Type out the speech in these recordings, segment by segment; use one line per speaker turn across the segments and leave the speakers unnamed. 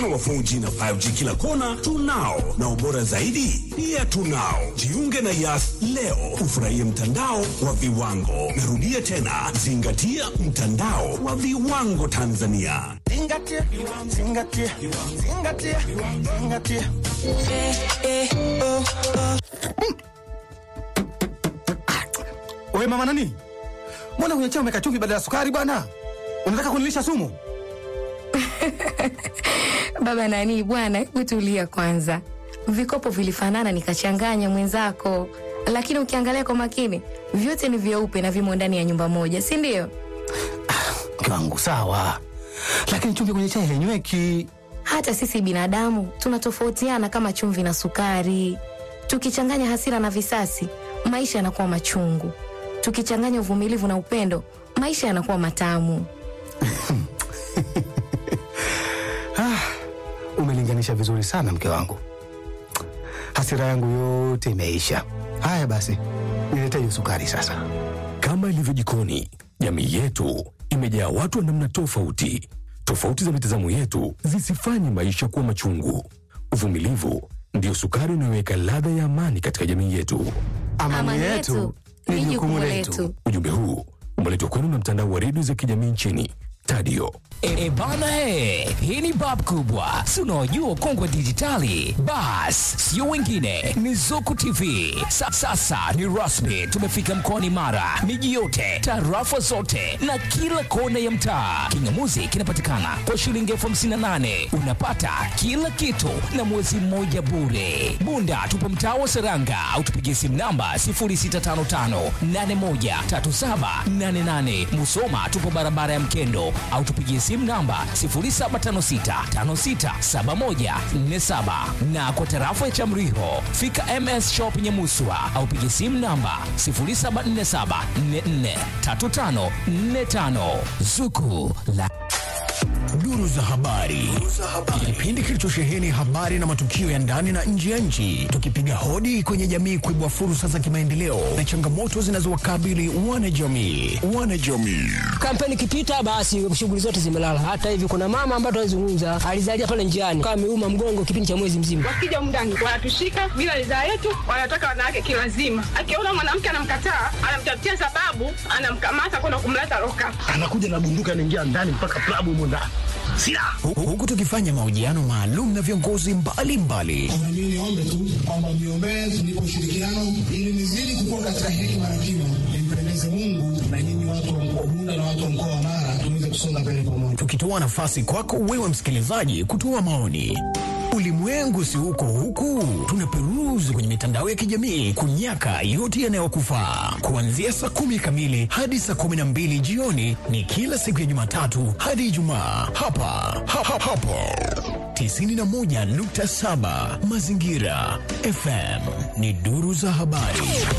mfano wa 4G na 5G kila kona tunao, na ubora zaidi pia tunao. Jiunge na Yas leo ufurahie mtandao wa viwango. Narudia tena, zingatia mtandao wa viwango Tanzania.
Zingatia, zingatia, zingatia, zingatia.
Wewe mama nani? Mbona kwenye chai umeweka chumvi badala ya sukari bwana? Unataka kunilisha sumu?
Baba nani bwana, hebu tulia kwanza. Vikopo vilifanana nikachanganya mwenzako, lakini ukiangalia kwa makini vyote ni vyeupe na vimo ndani ya nyumba moja, si ndio?
Mke wangu sawa, lakini chumvi kwenye chai hainyweki.
Hata sisi binadamu tunatofautiana kama chumvi na sukari. Tukichanganya hasira na visasi, maisha yanakuwa machungu. Tukichanganya uvumilivu na upendo, maisha yanakuwa matamu.
Umelinganisha vizuri sana mke wangu, hasira yangu yote imeisha. Haya basi, nilete hiyo sukari sasa.
Kama ilivyo jikoni, jamii yetu imejaa watu wa namna tofauti. Tofauti za mitazamo yetu zisifanye maisha kuwa machungu. Uvumilivu ndiyo sukari inayoweka ladha ya amani katika jamii yetu.
Amani, yetu ni jukumu letu.
Ujumbe huu umeletwa kwenu na mtandao wa redio za kijamii nchini Tadio.
E bana he, hii ni bab kubwa, si unaojua ukongwe dijitali. Bas, sio wengine, ni Zuku TV. Sa, sasa ni rasmi, tumefika mkoani Mara, miji yote, tarafa zote na kila kona ya mtaa. Kingamuzi kinapatikana kwa shilingi elfu hamsini na nane unapata kila kitu na mwezi mmoja bure. Bunda tupo mtaa wa Seranga au tupigie simu namba 0655813788. Musoma tupo barabara ya Mkendo au tupigie simu namba 0756567147 na kwa tarafa ya Chamriho fika MS Shop Nyamuswa au pigie simu namba 0747443545 Zuku la
Duru za habari, kipindi kilichosheheni habari na matukio ya ndani na nje ya nchi, tukipiga hodi kwenye jamii kuibua fursa za kimaendeleo na changamoto zinazowakabili wanajamii. Wanajamii
kampeni ikipita, basi shughuli zote zimelala. Hata hivi kuna mama ambaye tunazungumza alizalia pale njiani, kama ameuma mgongo kipindi cha mwezi mzima.
Wakija mndani wanatushika bila ridhaa yetu, wanataka wanawake kilazima. Akiona mwanamke anamkataa, anamtafutia sababu, anamkamata kwenda kumleta loka,
anakuja na bunduki, anaingia ndani mpaka klabu humo ndani
huku tukifanya mahojiano maalum na viongozi mbalimbali.
Mimi niombe tu kwamba mniombee tunipe ushirikiano ili nizidi kukua katika hekima na kima, nimpendeze Mungu na nyinyi watu wa mkoa Bunda na watu wa mkoa wa Mara tuweze kusonga mbele pamoja,
tukitoa nafasi kwako wewe msikilizaji kutoa maoni. Ulimwengu si huko huku, tunaperuzi kwenye mitandao ya kijamii kunyaka yote yanayokufaa. Kuanzia saa kumi kamili hadi saa kumi na mbili jioni ni kila siku ya Jumatatu hadi Ijumaa hapa ha, ha, hapo 91.7 Mazingira FM ni duru za habari.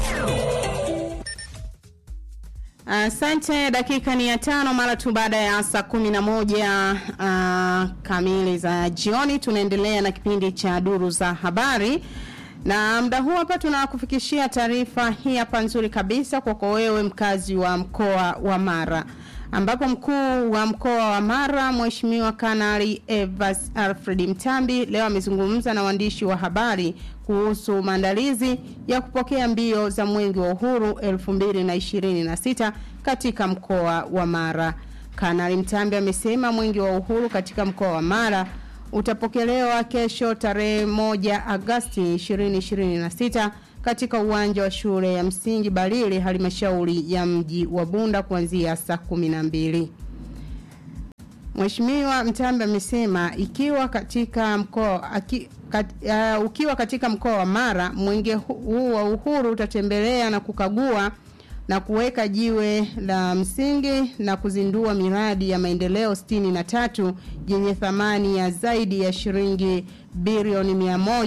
Asante. Uh, dakika ni ya tano mara tu baada ya saa kumi na moja uh, kamili za jioni. Tunaendelea na kipindi cha duru za habari na muda huu hapa tunakufikishia taarifa hii hapa nzuri kabisa kwako wewe mkazi wa mkoa wa Mara ambapo mkuu wa mkoa wa Mara Mheshimiwa Kanali Evas Alfred Mtambi leo amezungumza na waandishi wa habari kuhusu maandalizi ya kupokea mbio za Mwenge wa Uhuru 2026 katika mkoa wa Mara. Kanali Mtambi amesema Mwenge wa Uhuru katika mkoa wa Mara utapokelewa kesho tarehe 1 Agosti 2026 katika uwanja wa shule ya msingi Balili halmashauri ya mji wa Bunda kuanzia saa 12. Mheshimiwa Mtambi amesema ikiwa katika mkoa aki, kat, uh, ukiwa katika mkoa wa Mara mwenge huu wa uhuru utatembelea na kukagua na kuweka jiwe la msingi na kuzindua miradi ya maendeleo 63 yenye thamani ya zaidi ya shilingi bilioni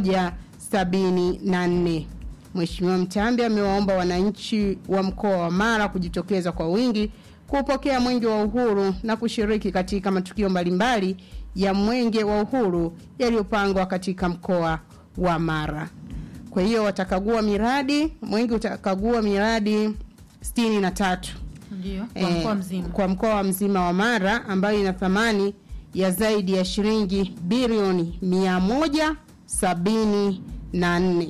174. Mheshimiwa Mtambi amewaomba wananchi wa mkoa wa Mara kujitokeza kwa wingi kupokea mwenge wa uhuru na kushiriki katika matukio mbalimbali ya mwenge wa uhuru yaliyopangwa katika mkoa wa Mara. Kwa hiyo watakagua miradi, mwenge utakagua miradi sitini na tatu
Ndio, kwa mkoa mzima.
kwa mkoa mzima wa Mara ambayo ina thamani ya zaidi ya shilingi bilioni 174.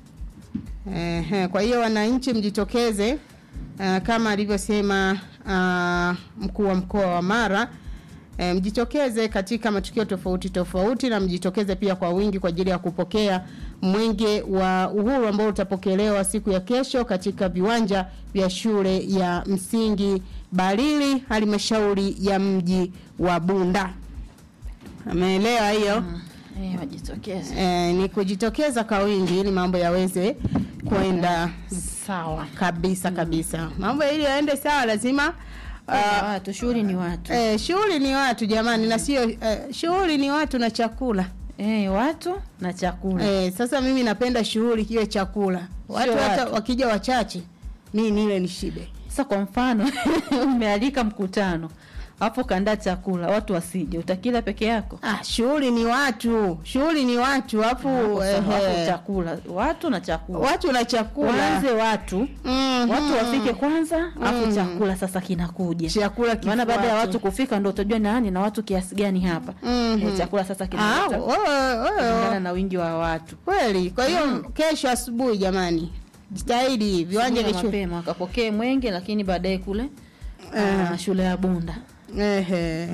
Ehe, kwa hiyo wananchi mjitokeze uh, kama alivyosema uh, mkuu wa mkoa wa Mara e, mjitokeze katika matukio tofauti tofauti na mjitokeze pia kwa wingi kwa ajili ya kupokea mwenge wa uhuru ambao utapokelewa siku ya kesho katika viwanja vya shule ya msingi Balili halmashauri ya mji wa Bunda. Ameelewa hiyo? Mm.
Eh, wajitokeze.
E, ni kujitokeza kwa wingi ili mambo yaweze kwenda
sawa
kabisa kabisa. Mambo ili yaende sawa lazima
uh, watu shughuli ni watu.
Eh, shughuli ni watu jamani na sio eh, shughuli ni watu na chakula.
Eh, watu na chakula.
Eh, sasa mimi napenda shughuli kiwe chakula. Watu
Sio
hata
watu.
wakija wachache mimi nile nishibe.
Sasa kwa mfano umealika mkutano hapo kandaa chakula watu wasije, utakila peke yako?
Ah, shughuli ni watu, shughuli ni watu, afu
ehe, chakula watu na chakula,
watu na chakula,
waanze watu
mm
watu wafike kwanza, afu
Mm.
chakula sasa kinakuja.
Chakula
maana baada ya
kifuate.
watu kufika ndo utajua nani na watu kiasi gani hapa.
Mhm.
Eh, chakula sasa
Ah,
kinafuata
wewe
kulingana
wewe
na wingi wa watu.
kweli. Kwa hiyo kesho asubuhi jamani, jitahidi viwanja
Asubuhi
vya shule
mapema wakapokee mwenge, lakini baadaye kule ah, shule ya Bunda.
Ehe.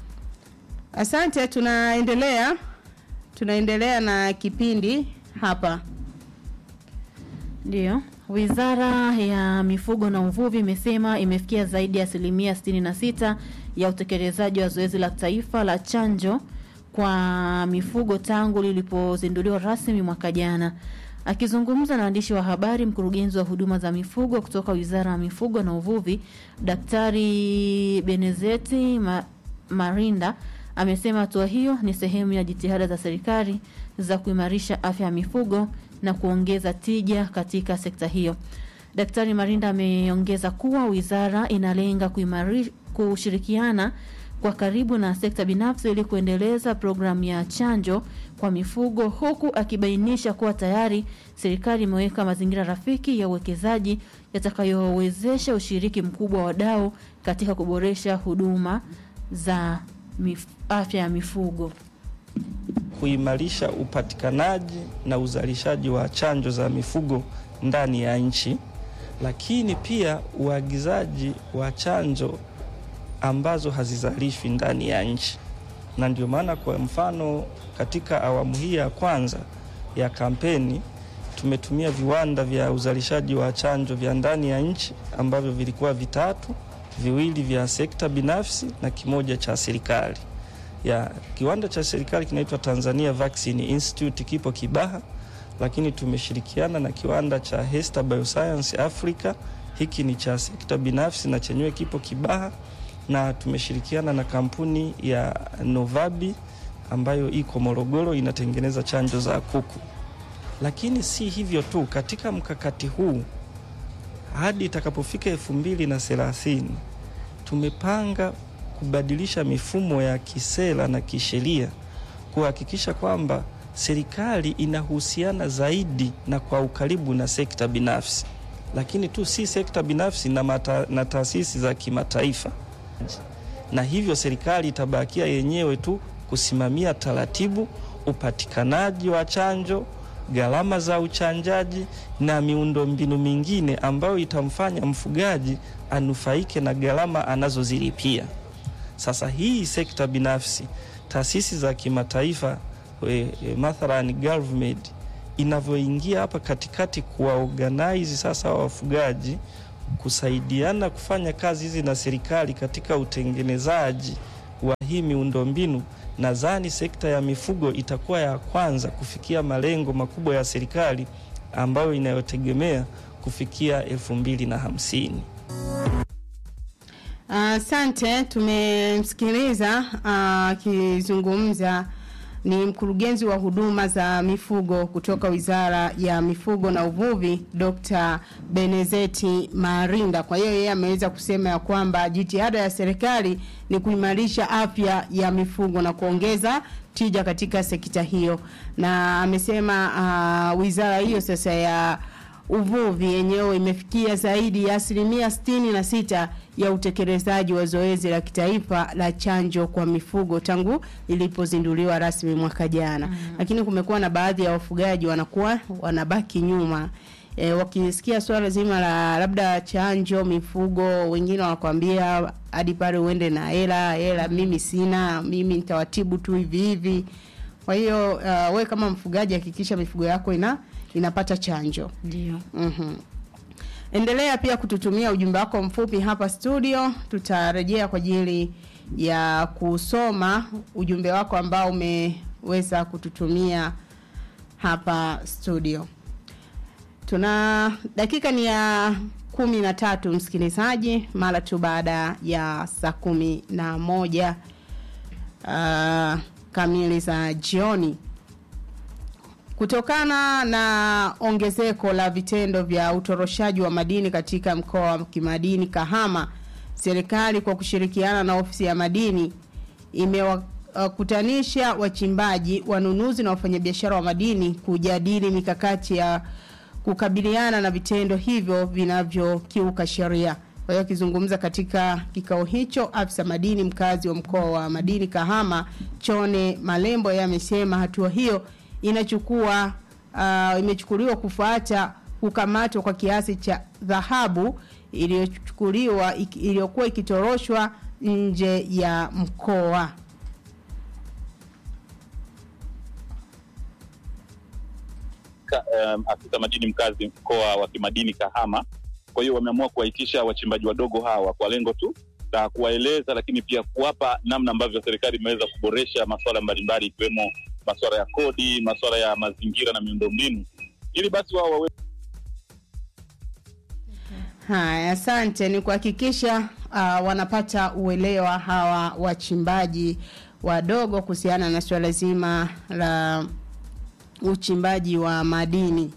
Asante, tunaendelea tunaendelea na kipindi hapa.
Ndiyo. Wizara ya Mifugo na Uvuvi imesema imefikia zaidi ya asilimia 66 ya utekelezaji wa zoezi la taifa la chanjo kwa mifugo tangu lilipozinduliwa rasmi mwaka jana. Akizungumza na waandishi wa habari, mkurugenzi wa huduma za mifugo kutoka Wizara ya Mifugo na Uvuvi, Daktari Benezeti Ma Marinda amesema hatua hiyo ni sehemu ya jitihada za serikali za kuimarisha afya ya mifugo na kuongeza tija katika sekta hiyo. Daktari Marinda ameongeza kuwa wizara inalenga kuimari, kushirikiana kwa karibu na sekta binafsi ili kuendeleza programu ya chanjo kwa mifugo huku akibainisha kuwa tayari serikali imeweka mazingira rafiki ya uwekezaji yatakayowezesha ushiriki mkubwa wa wadau katika kuboresha huduma za mif, afya ya mifugo.
kuimarisha upatikanaji na uzalishaji wa chanjo za mifugo ndani ya nchi, lakini pia uagizaji wa chanjo ambazo hazizalishwi ndani ya nchi. Na ndio maana kwa mfano, katika awamu hii ya kwanza ya kampeni tumetumia viwanda vya uzalishaji wa chanjo vya ndani ya nchi ambavyo vilikuwa vitatu, viwili vya sekta binafsi na kimoja cha serikali ya kiwanda cha serikali kinaitwa Tanzania Vaccine Institute kipo Kibaha, lakini tumeshirikiana na kiwanda cha Hesta Bioscience Africa, hiki ni cha sekta binafsi na chenyewe kipo Kibaha, na tumeshirikiana na kampuni ya Novabi ambayo iko Morogoro inatengeneza chanjo za kuku. Lakini si hivyo tu, katika mkakati huu hadi itakapofika elfu mbili na thelathini tumepanga kubadilisha mifumo ya kisera na kisheria kuhakikisha kwamba serikali inahusiana zaidi na kwa ukaribu na sekta binafsi, lakini tu si sekta binafsi na, mata, na taasisi za kimataifa, na hivyo serikali itabakia yenyewe tu kusimamia taratibu, upatikanaji wa chanjo, gharama za uchanjaji na miundombinu mingine ambayo itamfanya mfugaji anufaike na gharama anazozilipia. Sasa hii sekta binafsi, taasisi za kimataifa e, e, mathalan GovMed inavyoingia hapa katikati kuwaorganize sasa wa wafugaji kusaidiana kufanya kazi hizi na serikali katika utengenezaji wa hii miundombinu, nadhani sekta ya mifugo itakuwa ya kwanza kufikia malengo makubwa ya serikali ambayo inayotegemea kufikia elfu mbili na hamsini.
Asante, tumemsikiliza akizungumza ni mkurugenzi wa huduma za mifugo kutoka Wizara ya Mifugo na Uvuvi, Dr. Benezeti Marinda. Kwa hiyo yeye ameweza kusema ya kwamba jitihada ya serikali ni kuimarisha afya ya mifugo na kuongeza tija katika sekta hiyo, na amesema uh, wizara hiyo sasa ya uvuvi yenyewe imefikia zaidi ya asilimia sitini na sita ya utekelezaji wa zoezi la kitaifa la chanjo kwa mifugo tangu ilipozinduliwa rasmi mwaka jana. Mm. Lakini kumekuwa na baadhi ya wafugaji wanakuwa wanabaki nyuma e, wakisikia swala zima la labda chanjo mifugo, wengine wanakwambia hadi pale uende na hela hela, mimi sina, mimi nitawatibu tu hivi hivi. Kwa hiyo uh, we kama mfugaji hakikisha mifugo yako ina inapata chanjo.
Ndio.
Mhm. Endelea pia kututumia ujumbe wako mfupi hapa studio, tutarejea kwa ajili ya kusoma ujumbe wako ambao umeweza kututumia hapa studio. Tuna dakika ni ya kumi na tatu msikilizaji, mara tu baada ya saa kumi na moja uh, kamili za jioni. Kutokana na ongezeko la vitendo vya utoroshaji wa madini katika mkoa wa kimadini Kahama, serikali kwa kushirikiana na ofisi ya madini imewakutanisha wachimbaji, wanunuzi na wafanyabiashara wa madini kujadili mikakati ya kukabiliana na vitendo hivyo vinavyokiuka sheria. Kwa hiyo akizungumza katika kikao hicho, afisa madini mkazi wa mkoa wa madini Kahama, Chone Malembo, yeye amesema hatua hiyo inachukua uh, imechukuliwa kufuata kukamatwa kwa kiasi cha dhahabu iliyochukuliwa iki- iliyokuwa ikitoroshwa nje ya mkoa.
ka, um, afisa madini mkazi mkoa wa kimadini Kahama. Kwa hiyo wameamua kuwaitisha wachimbaji wadogo hawa kwa lengo tu la kuwaeleza, lakini pia kuwapa namna ambavyo serikali imeweza kuboresha masuala mbalimbali ikiwemo masuala ya kodi, masuala ya mazingira na miundombinu, ili basi wao wawe
Haya, asante. Ni kuhakikisha uh, wanapata uelewa hawa wachimbaji wadogo kuhusiana na suala zima la uchimbaji wa madini.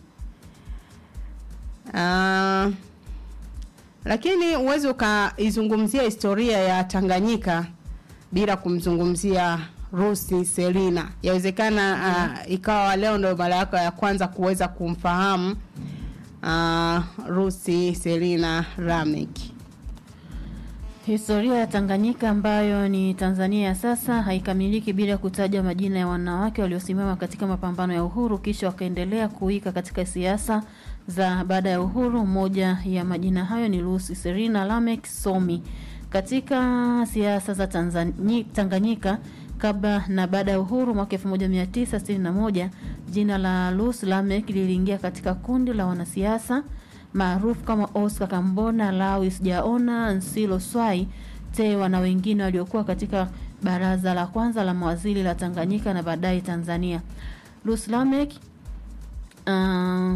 Uh, lakini uwezi ukaizungumzia historia ya Tanganyika bila kumzungumzia Rusi Selina. Yawezekana uh, ikawa leo ndio mara yako ya kwanza kuweza kumfahamu uh, Rusi Selina Ramek.
Historia ya Tanganyika ambayo ni Tanzania ya sasa haikamiliki bila kutaja majina ya wanawake waliosimama katika mapambano ya uhuru kisha wakaendelea kuika katika siasa za baada ya uhuru. Moja ya majina hayo ni Lucy Serena Lamek Somi. Katika siasa za Tanzani, Tanganyika kabla na baada ya uhuru mwaka 1961 jina la Lucy Lamek liliingia katika kundi la wanasiasa maarufu kama Oscar Kambona, Lawis Jaona, Nsilo Swai, Tewa na wengine waliokuwa katika baraza la kwanza la mawaziri la Tanganyika na baadaye Tanzania. Lucy Lamek uh,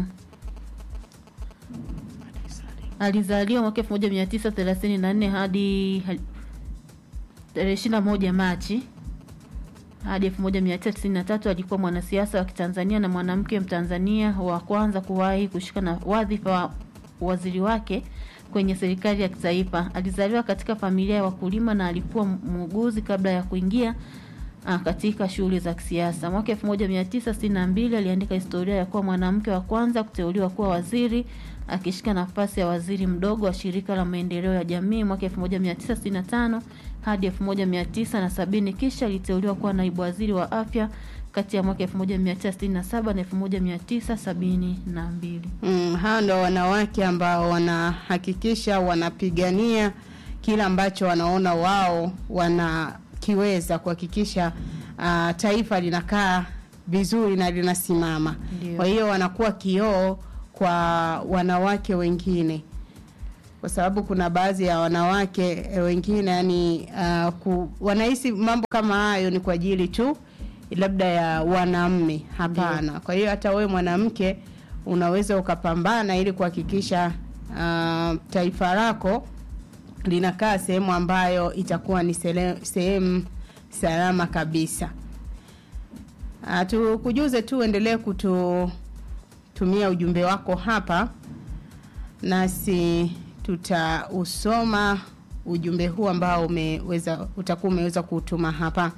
alizaliwa mwaka 1934 hadi tarehe 21 Machi hadi 1993 alikuwa mwanasiasa wa Kitanzania na mwanamke Mtanzania wa kwanza kuwahi kushika na wadhifa wa waziri wake kwenye serikali ya kitaifa. Alizaliwa katika familia ya wakulima na alikuwa muuguzi kabla ya kuingia uh, katika shughuli za kisiasa. Mwaka 1962 aliandika historia ya kuwa mwanamke wa kwanza kuteuliwa kuwa waziri akishika nafasi ya waziri mdogo wa shirika la maendeleo ya jamii mwaka 1965 hadi 1970 kisha aliteuliwa kuwa naibu waziri wa afya kati ya mwaka 1967 na 1972.
Mm, hao ndo wanawake ambao wanahakikisha wanapigania kile ambacho wanaona wao wanakiweza kuhakikisha uh, taifa linakaa vizuri na linasimama.
Ndio.
Kwa hiyo wanakuwa kioo kwa wanawake wengine kwa sababu kuna baadhi ya wanawake eh, wengine yani uh, ku, wanahisi mambo kama hayo ni kwa ajili tu labda ya wanamme hapana kwa hiyo hata wewe mwanamke unaweza ukapambana ili kuhakikisha uh, taifa lako linakaa sehemu ambayo itakuwa ni sele- sehemu salama kabisa uh, tukujuze tu endelee kututumia ujumbe wako hapa nasi tutausoma ujumbe huu ambao umeweza utakuwa umeweza kutuma hapa.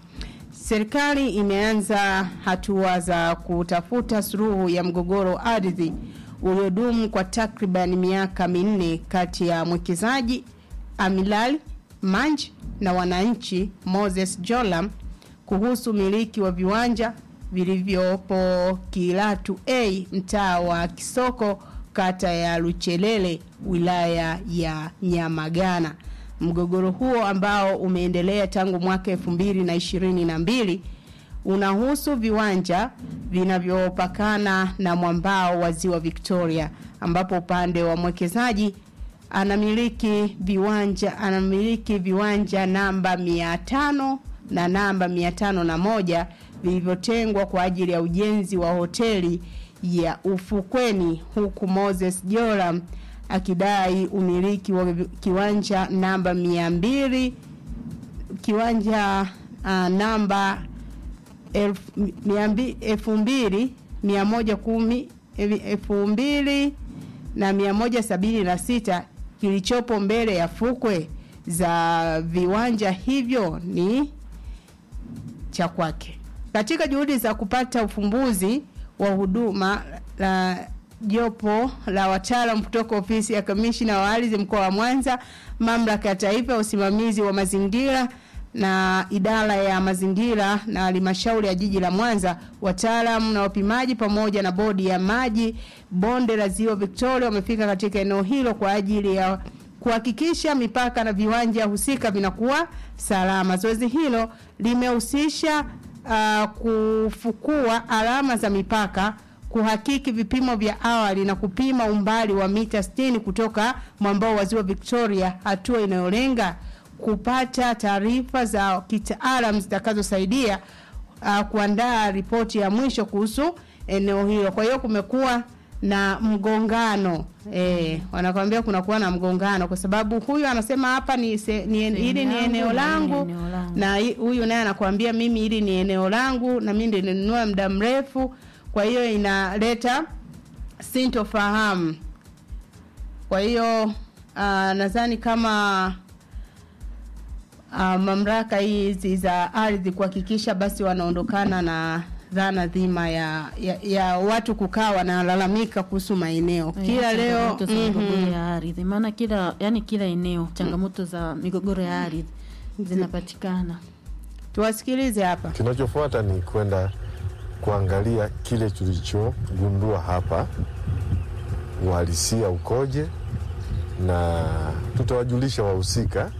Serikali imeanza hatua za kutafuta suluhu ya mgogoro wa ardhi uliodumu kwa takriban miaka minne kati ya mwekezaji Amilal Manj na wananchi Moses Jolam kuhusu miliki wa viwanja vilivyopo Kilatu A mtaa wa Kisoko kata ya Luchelele wilaya ya Nyamagana. Mgogoro huo ambao umeendelea tangu mwaka 2022 unahusu viwanja vinavyopakana na mwambao wa ziwa Victoria ambapo upande wa mwekezaji anamiliki viwanja anamiliki viwanja namba 500 na namba 501 vilivyotengwa kwa ajili ya ujenzi wa hoteli ya ufukweni huku Moses Joram akidai umiliki wa vi- kiwanja namba 200 kiwanja uh, namba elfu mia mbi- elfu mbili mia moja kumi elfu mbili na mia moja sabini na sita kilichopo mbele ya fukwe za viwanja hivyo ni cha kwake. Katika juhudi za kupata ufumbuzi wa huduma la jopo la wataalam kutoka ofisi ya kamishina wa ardhi mkoa wa Mwanza, mamlaka ya taifa ya usimamizi wa mazingira na idara ya mazingira na halmashauri ya jiji la Mwanza, wataalamu na wapimaji pamoja na bodi ya maji bonde la ziwa Victoria wamefika katika eneo hilo kwa ajili ya kuhakikisha mipaka na viwanja husika vinakuwa salama. Zoezi hilo limehusisha uh, kufukua alama za mipaka kuhakiki vipimo vya awali na kupima umbali wa mita 60 kutoka mwambao wa ziwa Victoria, hatua inayolenga kupata taarifa za kitaalam zitakazosaidia uh, kuandaa ripoti ya mwisho kuhusu eneo hilo. Kwa hiyo kumekuwa na mgongano eh, wanakwambia kunakuwa na mgongano kwa sababu huyu anasema hapa ni, se, ni en, hili ni eneo langu na hi- huyu naye anakuambia mimi hili ni eneo langu na mimi ndio nilinunua muda mrefu, kwa hiyo inaleta sintofahamu. Kwa hiyo uh, nadhani kama uh, mamlaka hizi za ardhi kuhakikisha basi wanaondokana na dhana dhima ya, ya, ya watu kukaa wanalalamika kuhusu maeneo kila leo
changamoto za migogoro
mhm.
ya ardhi maana kila yani kila eneo changamoto za migogoro ya ardhi zinapatikana
tuwasikilize hapa
Kinachofuata ni kwenda kuangalia kile tulichogundua hapa, uhalisia ukoje, na tutawajulisha wahusika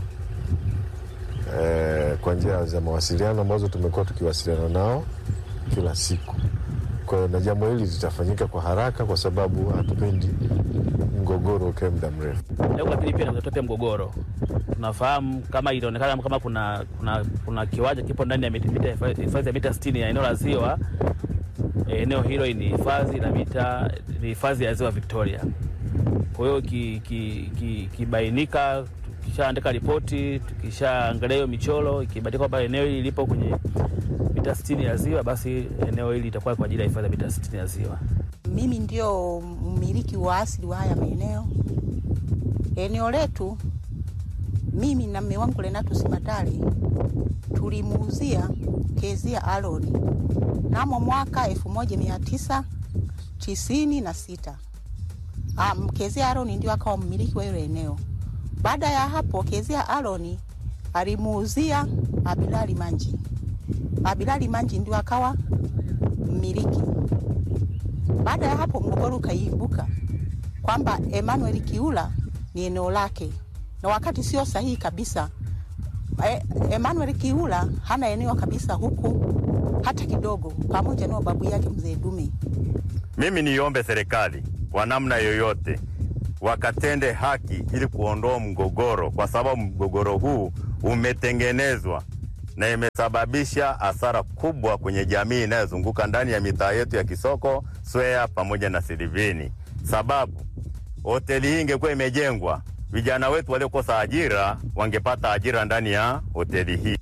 eh, kwa njia za mawasiliano ambazo tumekuwa tukiwasiliana nao kila siku. Kwa hiyo na jambo hili litafanyika kwa haraka, kwa sababu hatupendi mgogoro ukae muda mrefu.
Lengo la pili pia ni kutatua mgogoro. Tunafahamu kama ilionekana kama kuna kuna, kuna kiwanja kipo ndani ya mita- mita- hifadhi ya mita 60 ya eneo la ziwa. Eh, Eneo hilo ni hifadhi la mita ni hifadhi ya ziwa Victoria. Kwa hiyo ki- ki- ki- ikibainika, tukishaandika ripoti, tukishaangalia hiyo michoro, ikibainika kwamba eneo hili lipo kwenye mita 60 ya ziwa, basi eneo hili litakuwa kwa ajili ya hifadhi ya mita 60 ya ziwa.
Mimi ndio mmiliki wa asili wa haya maeneo. Eneo letu mimi na mme wangu Lenatus Matale tulimuuzia Kezia Aloni namo mwaka elfu moja mia tisa tisini na sita. Um, Kezia Aloni ndio akawa mmiliki wa hilo eneo. Baada ya hapo Kezia Aloni alimuuzia Abilali Manji. Abilali Manji ndio akawa mmiliki. Baada ya hapo mgogoro ukaibuka kwamba Emmanuel Kiula ni eneo lake, na wakati sio sahihi kabisa. E, Emmanuel Kiula hana eneo kabisa huku hata kidogo, pamoja na babu yake mzee Dume.
Mimi niombe serikali kwa namna yoyote wakatende haki ili kuondoa mgogoro, kwa sababu mgogoro huu umetengenezwa na imesababisha hasara kubwa kwenye jamii inayozunguka ndani ya mitaa yetu ya Kisoko, Swea pamoja na Silivini. Sababu hoteli hii ingekuwa imejengwa, vijana wetu waliokosa ajira wangepata ajira ndani ya hoteli hii.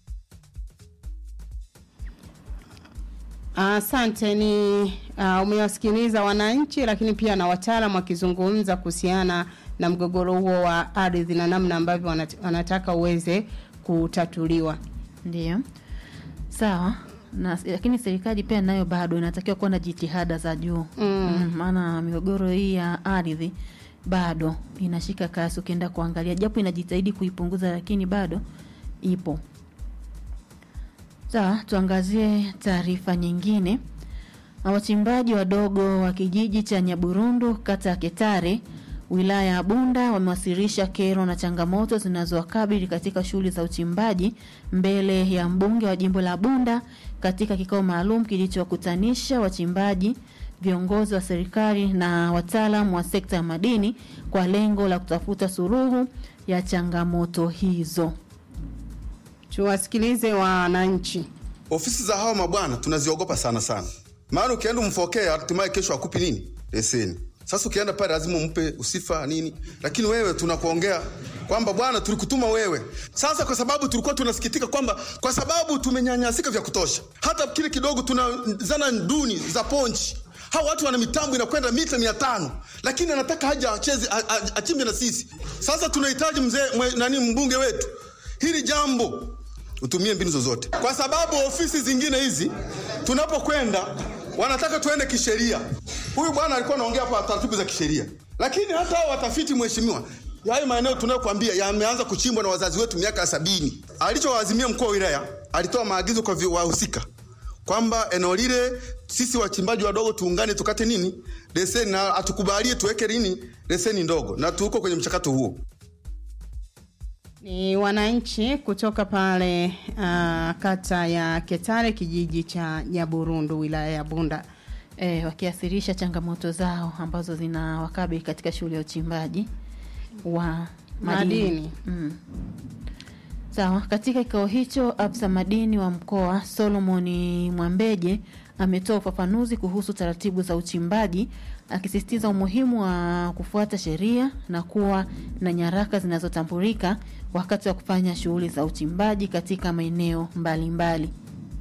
Asante. Ni uh, umewasikiliza wananchi, lakini pia na wataalamu wakizungumza kuhusiana na mgogoro huo wa ardhi na namna ambavyo wanat, wanataka uweze kutatuliwa.
Ndio. Sawa. na lakini serikali pia nayo bado inatakiwa kuwa na jitihada za juu mm. maana migogoro hii ya ardhi bado inashika kasi ukienda kuangalia japo inajitahidi kuipunguza lakini bado ipo sawa tuangazie taarifa nyingine wachimbaji wadogo wa kijiji cha nyaburundu kata ya ketare wilaya ya bunda wamewasilisha kero na changamoto zinazowakabili katika shughuli za uchimbaji mbele ya mbunge wa jimbo la bunda katika kikao maalum kilichowakutanisha wachimbaji viongozi wa serikali na wataalam wa sekta ya madini kwa lengo la kutafuta suluhu ya changamoto hizo
tuwasikilize wananchi
ofisi za hawa mabwana tunaziogopa sana sana maana ukienda umfokea hatimaye kesho akupi nini leseni sasa ukienda pale lazima umpe usifa nini lakini wewe tunakuongea kwamba bwana tulikutuma wewe sasa kwa sababu tulikuwa tunasikitika kwamba kwa sababu tumenyanyasika vya kutosha hata kile kidogo tuna zana duni za ponchi hawa watu wana mitambo inakwenda mita mia tano lakini anataka haja acheze a- a- achimbe na sisi sasa tunahitaji mzee mwe- nani mbunge wetu hili jambo utumie mbinu zozote kwa sababu ofisi zingine hizi tunapokwenda wanataka tuende kisheria huyu bwana alikuwa anaongea hapa taratibu za kisheria lakini hata hao watafiti mheshimiwa hayo maeneo tunayokwambia yameanza kuchimbwa na wazazi wetu miaka ya sabini alichowaazimia mkuu wa wilaya alitoa maagizo kwa vi- wahusika kwamba eneo lile sisi wachimbaji wadogo tuungane tukate nini leseni na atukubalie tuweke nini leseni ndogo na tuko kwenye mchakato huo
ni wananchi kutoka pale uh, kata ya ketare kijiji cha nyaburundu wilaya ya bunda
e, wakiasirisha changamoto zao ambazo zinawakabili katika shughuli ya uchimbaji wa madini,
Madini.
Mm. sawa katika kikao hicho afisa madini wa mkoa solomoni mwambeje ametoa ufafanuzi kuhusu taratibu za uchimbaji akisisitiza umuhimu wa kufuata sheria na kuwa na nyaraka zinazotambulika wakati wa kufanya shughuli za uchimbaji katika maeneo mbalimbali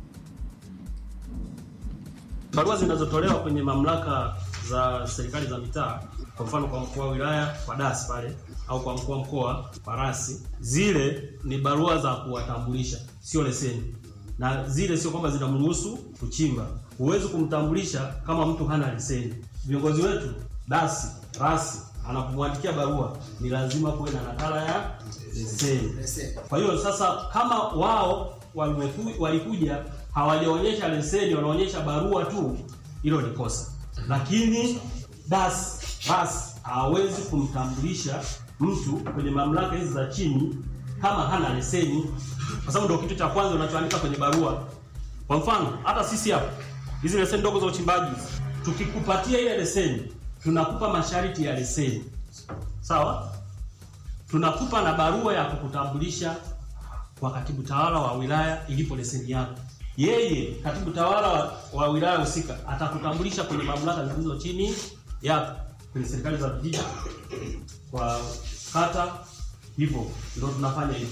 barua zinazotolewa kwenye mamlaka za serikali za mitaa, kwa mfano kwa mkuu wa wilaya kwa dasi pale au kwa mkuu wa mkoa kwa rasi, zile ni barua za kuwatambulisha, sio leseni, na zile sio kwamba zinamruhusu kuchimba. Huwezi kumtambulisha kama mtu hana leseni. Viongozi wetu dasi, rasi anapomwandikia barua ni lazima kuwe na nakala ya leseni. Kwa hiyo sasa, kama wao walimeku- walikuja hawajaonyesha leseni, wanaonyesha barua tu, hilo ni kosa. Lakini das basi hawezi kumtambulisha mtu kwenye mamlaka hizi za chini kama hana leseni, kwa sababu ndio kitu cha kwanza unachoandika kwenye barua. Kwa mfano, hata sisi hapa hizi leseni ndogo za uchimbaji, tukikupatia ile leseni, tunakupa masharti ya leseni, sawa? Tunakupa na barua ya kukutambulisha kwa katibu tawala wa wilaya ilipo leseni yako. Yeye katibu tawala wa, wa wilaya husika atakutambulisha kwenye mamlaka zilizo chini yako, kwenye serikali za vijiji, kwa kata, hivyo ndio tunafanya hivyo.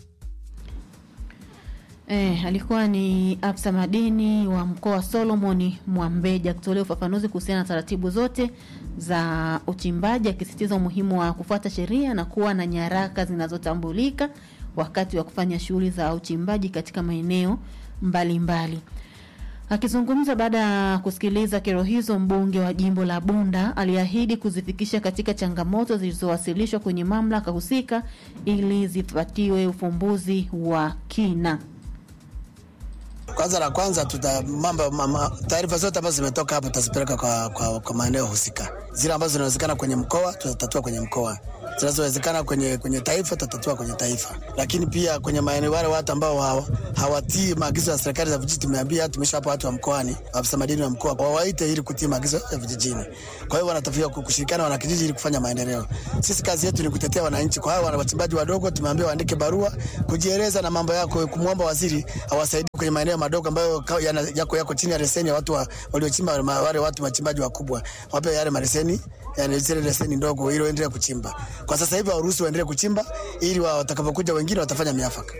E, alikuwa ni afisa madini wa mkoa wa Solomon Mwambeja akitolea ufafanuzi kuhusiana na taratibu zote za uchimbaji akisisitiza umuhimu wa kufuata sheria na kuwa na nyaraka zinazotambulika wakati wa kufanya shughuli za uchimbaji katika maeneo mbalimbali. Akizungumza baada ya kusikiliza kero hizo, mbunge wa jimbo la Bunda aliahidi kuzifikisha katika changamoto zilizowasilishwa kwenye mamlaka husika ili zipatiwe ufumbuzi wa kina.
Kwanza la kwanza tuta mambo mama, taarifa zote ambazo zimetoka hapo tutazipeleka kwa, kwa, kwa maeneo husika. Zile ambazo zinawezekana kwenye mkoa tutatatua kwenye mkoa, zinazowezekana kwenye, kwenye taifa tutatatua kwenye taifa. Lakini pia kwenye maeneo wale watu ambao hawa- hawatii maagizo ya serikali za vijiji, tumeambia tumeshawapa watu wa mkoani, afisa madini wa mkoa wawaite ili kutii maagizo ya vijijini. Kwa hiyo wanatakiwa ku- kushirikiana wana kijiji ili kufanya maendeleo. Sisi kazi yetu ni kutetea wananchi. Kwa hiyo wana wachimbaji wadogo tumeambia waandike barua kujieleza na mambo yako, kumwomba waziri awasaidie kwenye maeneo madogo ambayo ka- yana- yako yako chini ya leseni ya watu wa- waliochimba, ma- wale watu wachimbaji wakubwa wape yale maleseni yani zile leseni ndogo ili waendelee kuchimba. Kwa sasa hivi waruhusu waendelee kuchimba ili wa- watakapokuja wengine watafanya miafaka.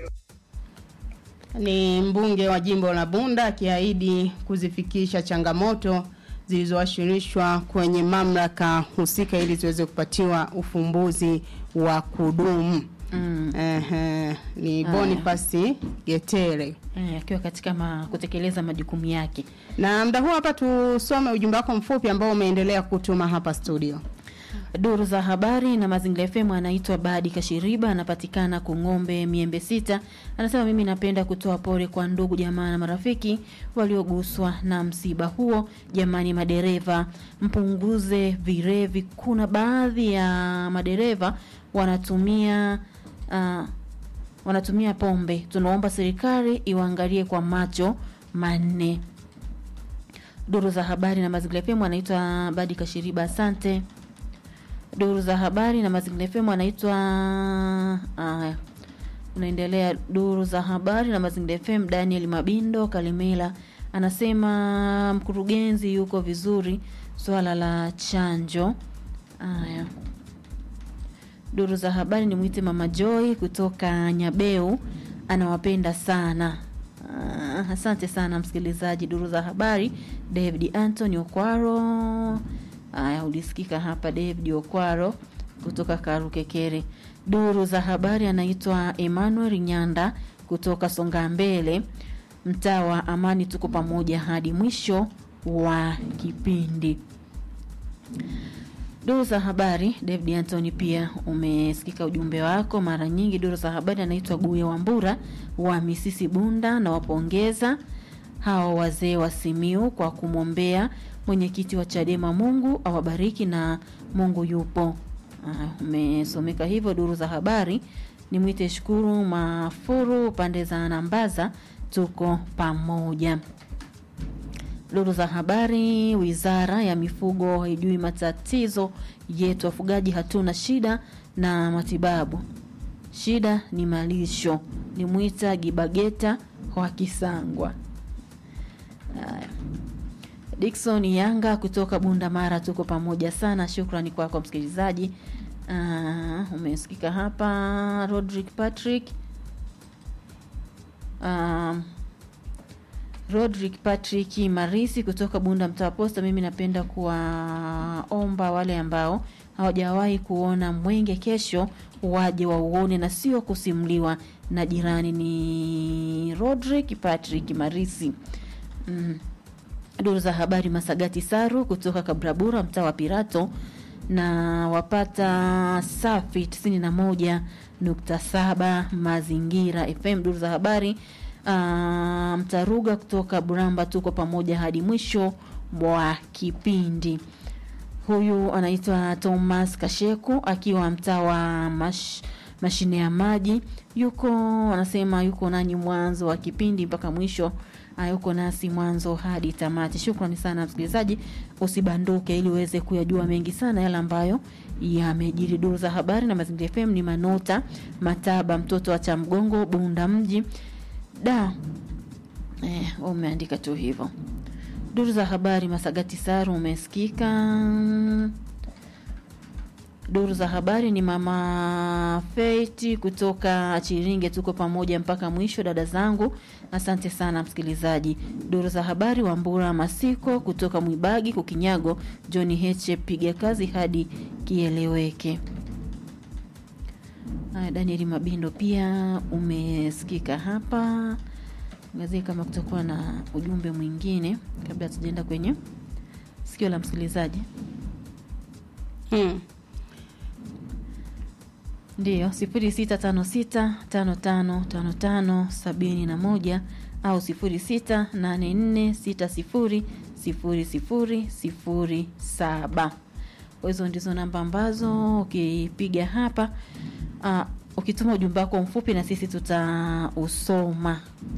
ni mbunge wa jimbo la Bunda akiahidi kuzifikisha changamoto zilizowasilishwa kwenye mamlaka husika ili ziweze kupatiwa ufumbuzi wa kudumu.
Mm.
Ehe, ni
Haya.
Boniface Getere
Eh, akiwa katika ma, kutekeleza majukumu yake.
na muda huu hapa tusome ujumbe wako mfupi ambao umeendelea kutuma hapa studio.
Duru za habari na Mazingira FM anaitwa Badi Kashiriba, anapatikana Kung'ombe Miembe Sita. Anasema mimi napenda kutoa pole kwa ndugu jamaa na marafiki walioguswa na msiba huo. Jamani madereva, mpunguze virevi. Kuna baadhi ya madereva wanatumia uh, wanatumia pombe. Tunaomba serikali iwaangalie kwa macho manne. Duru za habari na Mazingira FM anaitwa Badi Kashiriba, asante. Duru za habari na Mazingira FM anaitwa haya, unaendelea. Duru za habari na Mazingira FM, Daniel Mabindo Kalimela anasema mkurugenzi yuko vizuri swala la chanjo. Haya, duru za habari ni mwite Mama Joy kutoka Nyabeu, anawapenda sana. Ah, asante sana msikilizaji. Duru za habari David Anthony Okwaro. Haya, ulisikika hapa David Okwaro kutoka Karukekere. Duru za habari anaitwa Emmanuel Nyanda kutoka Songa Mbele, mtaa wa Amani. Tuko pamoja hadi mwisho wa kipindi. Duru za habari David Anthony, pia umesikika ujumbe wako mara nyingi. Duru za habari anaitwa Guye Wambura wa Misisi Bunda, na wapongeza hawa wazee wa Simiu kwa kumwombea mwenyekiti wa Chadema. Mungu awabariki na Mungu yupo. Ah, umesomeka hivyo duru za habari. Ni mwite Shukuru Mafuru pande za Nambaza, tuko pamoja. Duru za habari, wizara ya mifugo haijui matatizo yetu, wafugaji hatuna shida na matibabu, shida ni malisho. Ni mwita Gibageta wa Kisangwa. Haya. Dickson Yanga kutoka Bunda Mara, tuko pamoja sana. Shukrani kwako msikilizaji. Uh, umesikika hapa Rodrick Patrick um, Rodrick Patrick Marisi kutoka Bunda mtaa wa Posta. Mimi napenda kuwaomba wale ambao hawajawahi kuona mwenge kesho waje wauone na sio kusimuliwa na jirani. Ni Rodrick Patrick Marisi. Mm. Duru za habari Masagati Saru kutoka Kabrabura mtaa wa Pirato na wapata safi 91.7 Mazingira FM. Duru za habari uh, Mtaruga kutoka Buramba, tuko pamoja hadi mwisho mwa kipindi. Huyu anaitwa Thomas Kasheku akiwa mtaa wa mash, mashine ya maji, yuko anasema yuko nanyi mwanzo wa kipindi mpaka mwisho. Uh, yuko nasi mwanzo hadi tamati. Shukrani sana msikilizaji, usibanduke ili uweze kuyajua mengi sana yale ambayo yamejiri. Duru za habari na Mazingira FM ni Manota Mataba, mtoto wa Chamgongo, Bunda mji da eh, umeandika tu hivyo. Duru za habari Masagati Saru umesikika. Duru za habari ni mama Feiti kutoka Chiringe, tuko pamoja mpaka mwisho, dada zangu, asante sana msikilizaji. Duru za habari Wambura Masiko kutoka Mwibagi Kukinyago, John Heche, piga kazi hadi kieleweke. Haya, Daniel Mabindo pia umesikika hapa. Ngazie kama kutakuwa na ujumbe mwingine kabla tujaenda kwenye sikio la msikilizaji.
Hmm.
Ndiyo, sifuri sita tano sita tano tano tano tano sabini na moja au sifuri sita nane nne sita sifuri sifuri sifuri sifuri saba. Hizo ndizo namba ambazo ukipiga hapa uh, ukituma ujumbe wako mfupi na sisi tutausoma.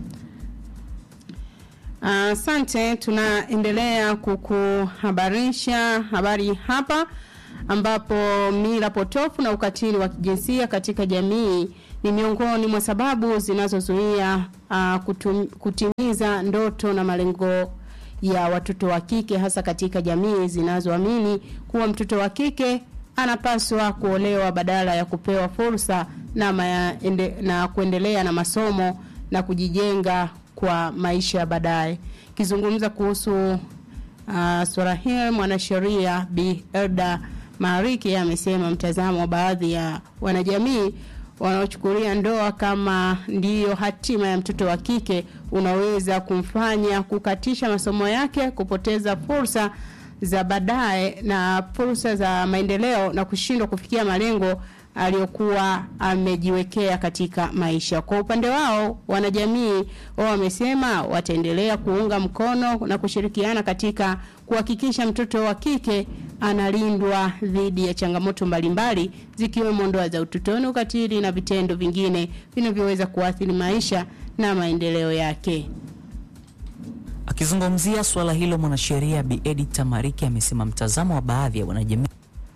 Asante, tunaendelea kukuhabarisha habari hapa ambapo mila potofu na ukatili wa kijinsia katika jamii ni miongoni mwa sababu zinazozuia uh, kutum, kutimiza ndoto na malengo ya watoto wa kike hasa katika jamii zinazoamini kuwa mtoto wa kike anapaswa kuolewa badala ya kupewa fursa na, maende, na kuendelea na masomo na kujijenga kwa maisha ya baadaye. Kizungumza kuhusu uh, swala hili mwanasheria Bi Elda Mariki amesema mtazamo wa baadhi ya wanajamii wanaochukulia ndoa kama ndiyo hatima ya mtoto wa kike unaweza kumfanya kukatisha masomo yake, kupoteza fursa za baadaye na fursa za maendeleo na kushindwa kufikia malengo aliyokuwa amejiwekea katika maisha. Kwa upande wao, wanajamii wao wamesema wataendelea kuunga mkono na kushirikiana katika kuhakikisha mtoto wa kike analindwa dhidi ya changamoto mbalimbali zikiwemo ndoa za utotoni, ukatili na vitendo vingine vinavyoweza kuathiri maisha na maendeleo yake.
Akizungumzia suala hilo, mwanasheria Bi Edith Tamariki amesema mtazamo wa baadhi ya wanajamii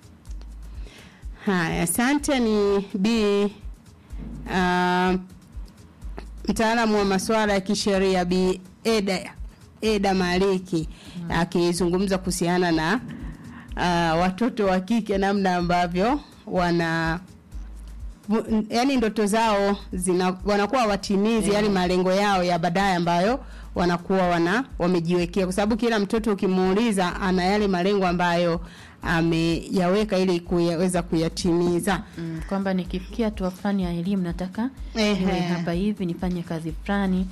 Haya, asante. Ni Bi uh, mtaalamu wa masuala ya kisheria Bi Eda, Eda Maliki akizungumza kuhusiana na uh, watoto wa kike namna ambavyo wana bu- yani ndoto zao zina wanakuwa watimizi yani malengo yao ya baadaye ambayo wanakuwa wana wamejiwekea, kwa sababu kila mtoto ukimuuliza ana yale malengo ambayo ameyaweka ili kuyaweza kuyatimiza.
mm, kwamba nikifikia hatua fulani ya elimu nataka
Ehe.
niwe hapa hivi nifanye kazi fulani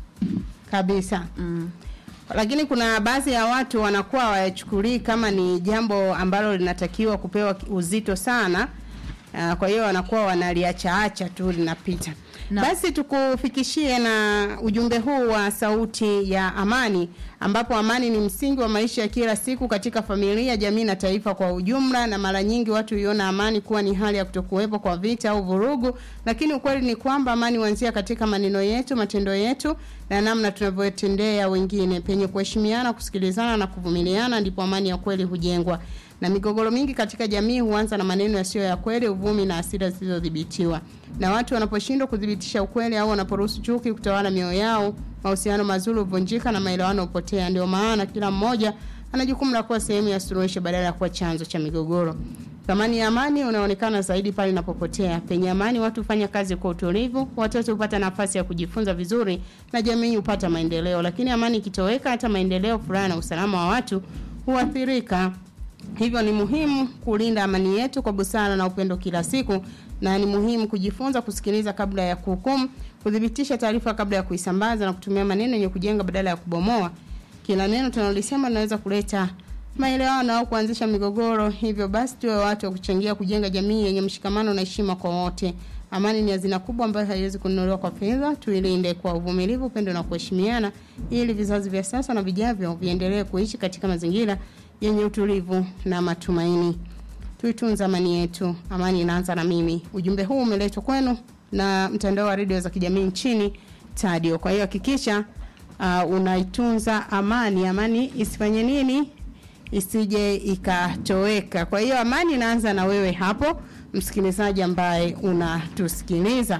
kabisa
mm.
lakini kuna baadhi ya watu wanakuwa wayachukulii kama ni jambo ambalo linatakiwa kupewa uzito sana uh, kwa hiyo wanakuwa wanaliachaacha tu linapita basi tukufikishie na ujumbe huu wa sauti ya amani ambapo amani ni msingi wa maisha ya kila siku katika familia jamii na taifa kwa ujumla na mara nyingi watu huiona amani kuwa ni hali ya kutokuwepo kwa vita au vurugu lakini ukweli ni kwamba amani huanzia katika maneno yetu matendo yetu na namna tunavyotendea wengine penye kuheshimiana kusikilizana na kuvumiliana ndipo amani ya kweli hujengwa na migogoro mingi katika jamii huanza na maneno yasiyo ya kweli, uvumi na hasira zisizodhibitiwa. Na watu wanaposhindwa kudhibitisha ukweli au wanaporuhusu chuki kutawala mioyo yao, mahusiano mazuri huvunjika na maelewano hupotea. Ndio maana kila mmoja ana jukumu la kuwa sehemu ya suluhisho badala ya kuwa chanzo cha migogoro. Thamani ya amani unaonekana zaidi pale inapopotea. Penye amani, watu hufanya kazi kwa utulivu, watoto hupata nafasi ya kujifunza vizuri na jamii hupata maendeleo. Lakini amani ikitoweka, hata maendeleo, furaha na usalama wa watu huathirika. Hivyo ni muhimu kulinda amani yetu kwa busara na upendo kila siku, na ni muhimu kujifunza kusikiliza kabla ya kuhukumu, kudhibitisha taarifa kabla ya kuisambaza na kutumia maneno yenye kujenga badala ya kubomoa. Kila neno tunalolisema linaweza kuleta maelewano au kuanzisha migogoro. Hivyo basi, tuwe watu wa kuchangia kujenga jamii yenye mshikamano na heshima kwa wote. Amani ni hazina kubwa ambayo haiwezi kununuliwa kwa fedha. Tuilinde kwa uvumilivu, upendo na kuheshimiana, ili vizazi vya sasa na vijavyo viendelee kuishi katika mazingira yenye utulivu na matumaini. Tuitunze amani yetu. Amani inaanza na mimi. Ujumbe huu umeletwa kwenu na mtandao wa redio za kijamii nchini Tadio. Kwa hiyo hakikisha uh, unaitunza amani. Amani isifanye nini? Isije ikatoweka. Kwa hiyo amani inaanza na wewe hapo, msikilizaji ambaye unatusikiliza.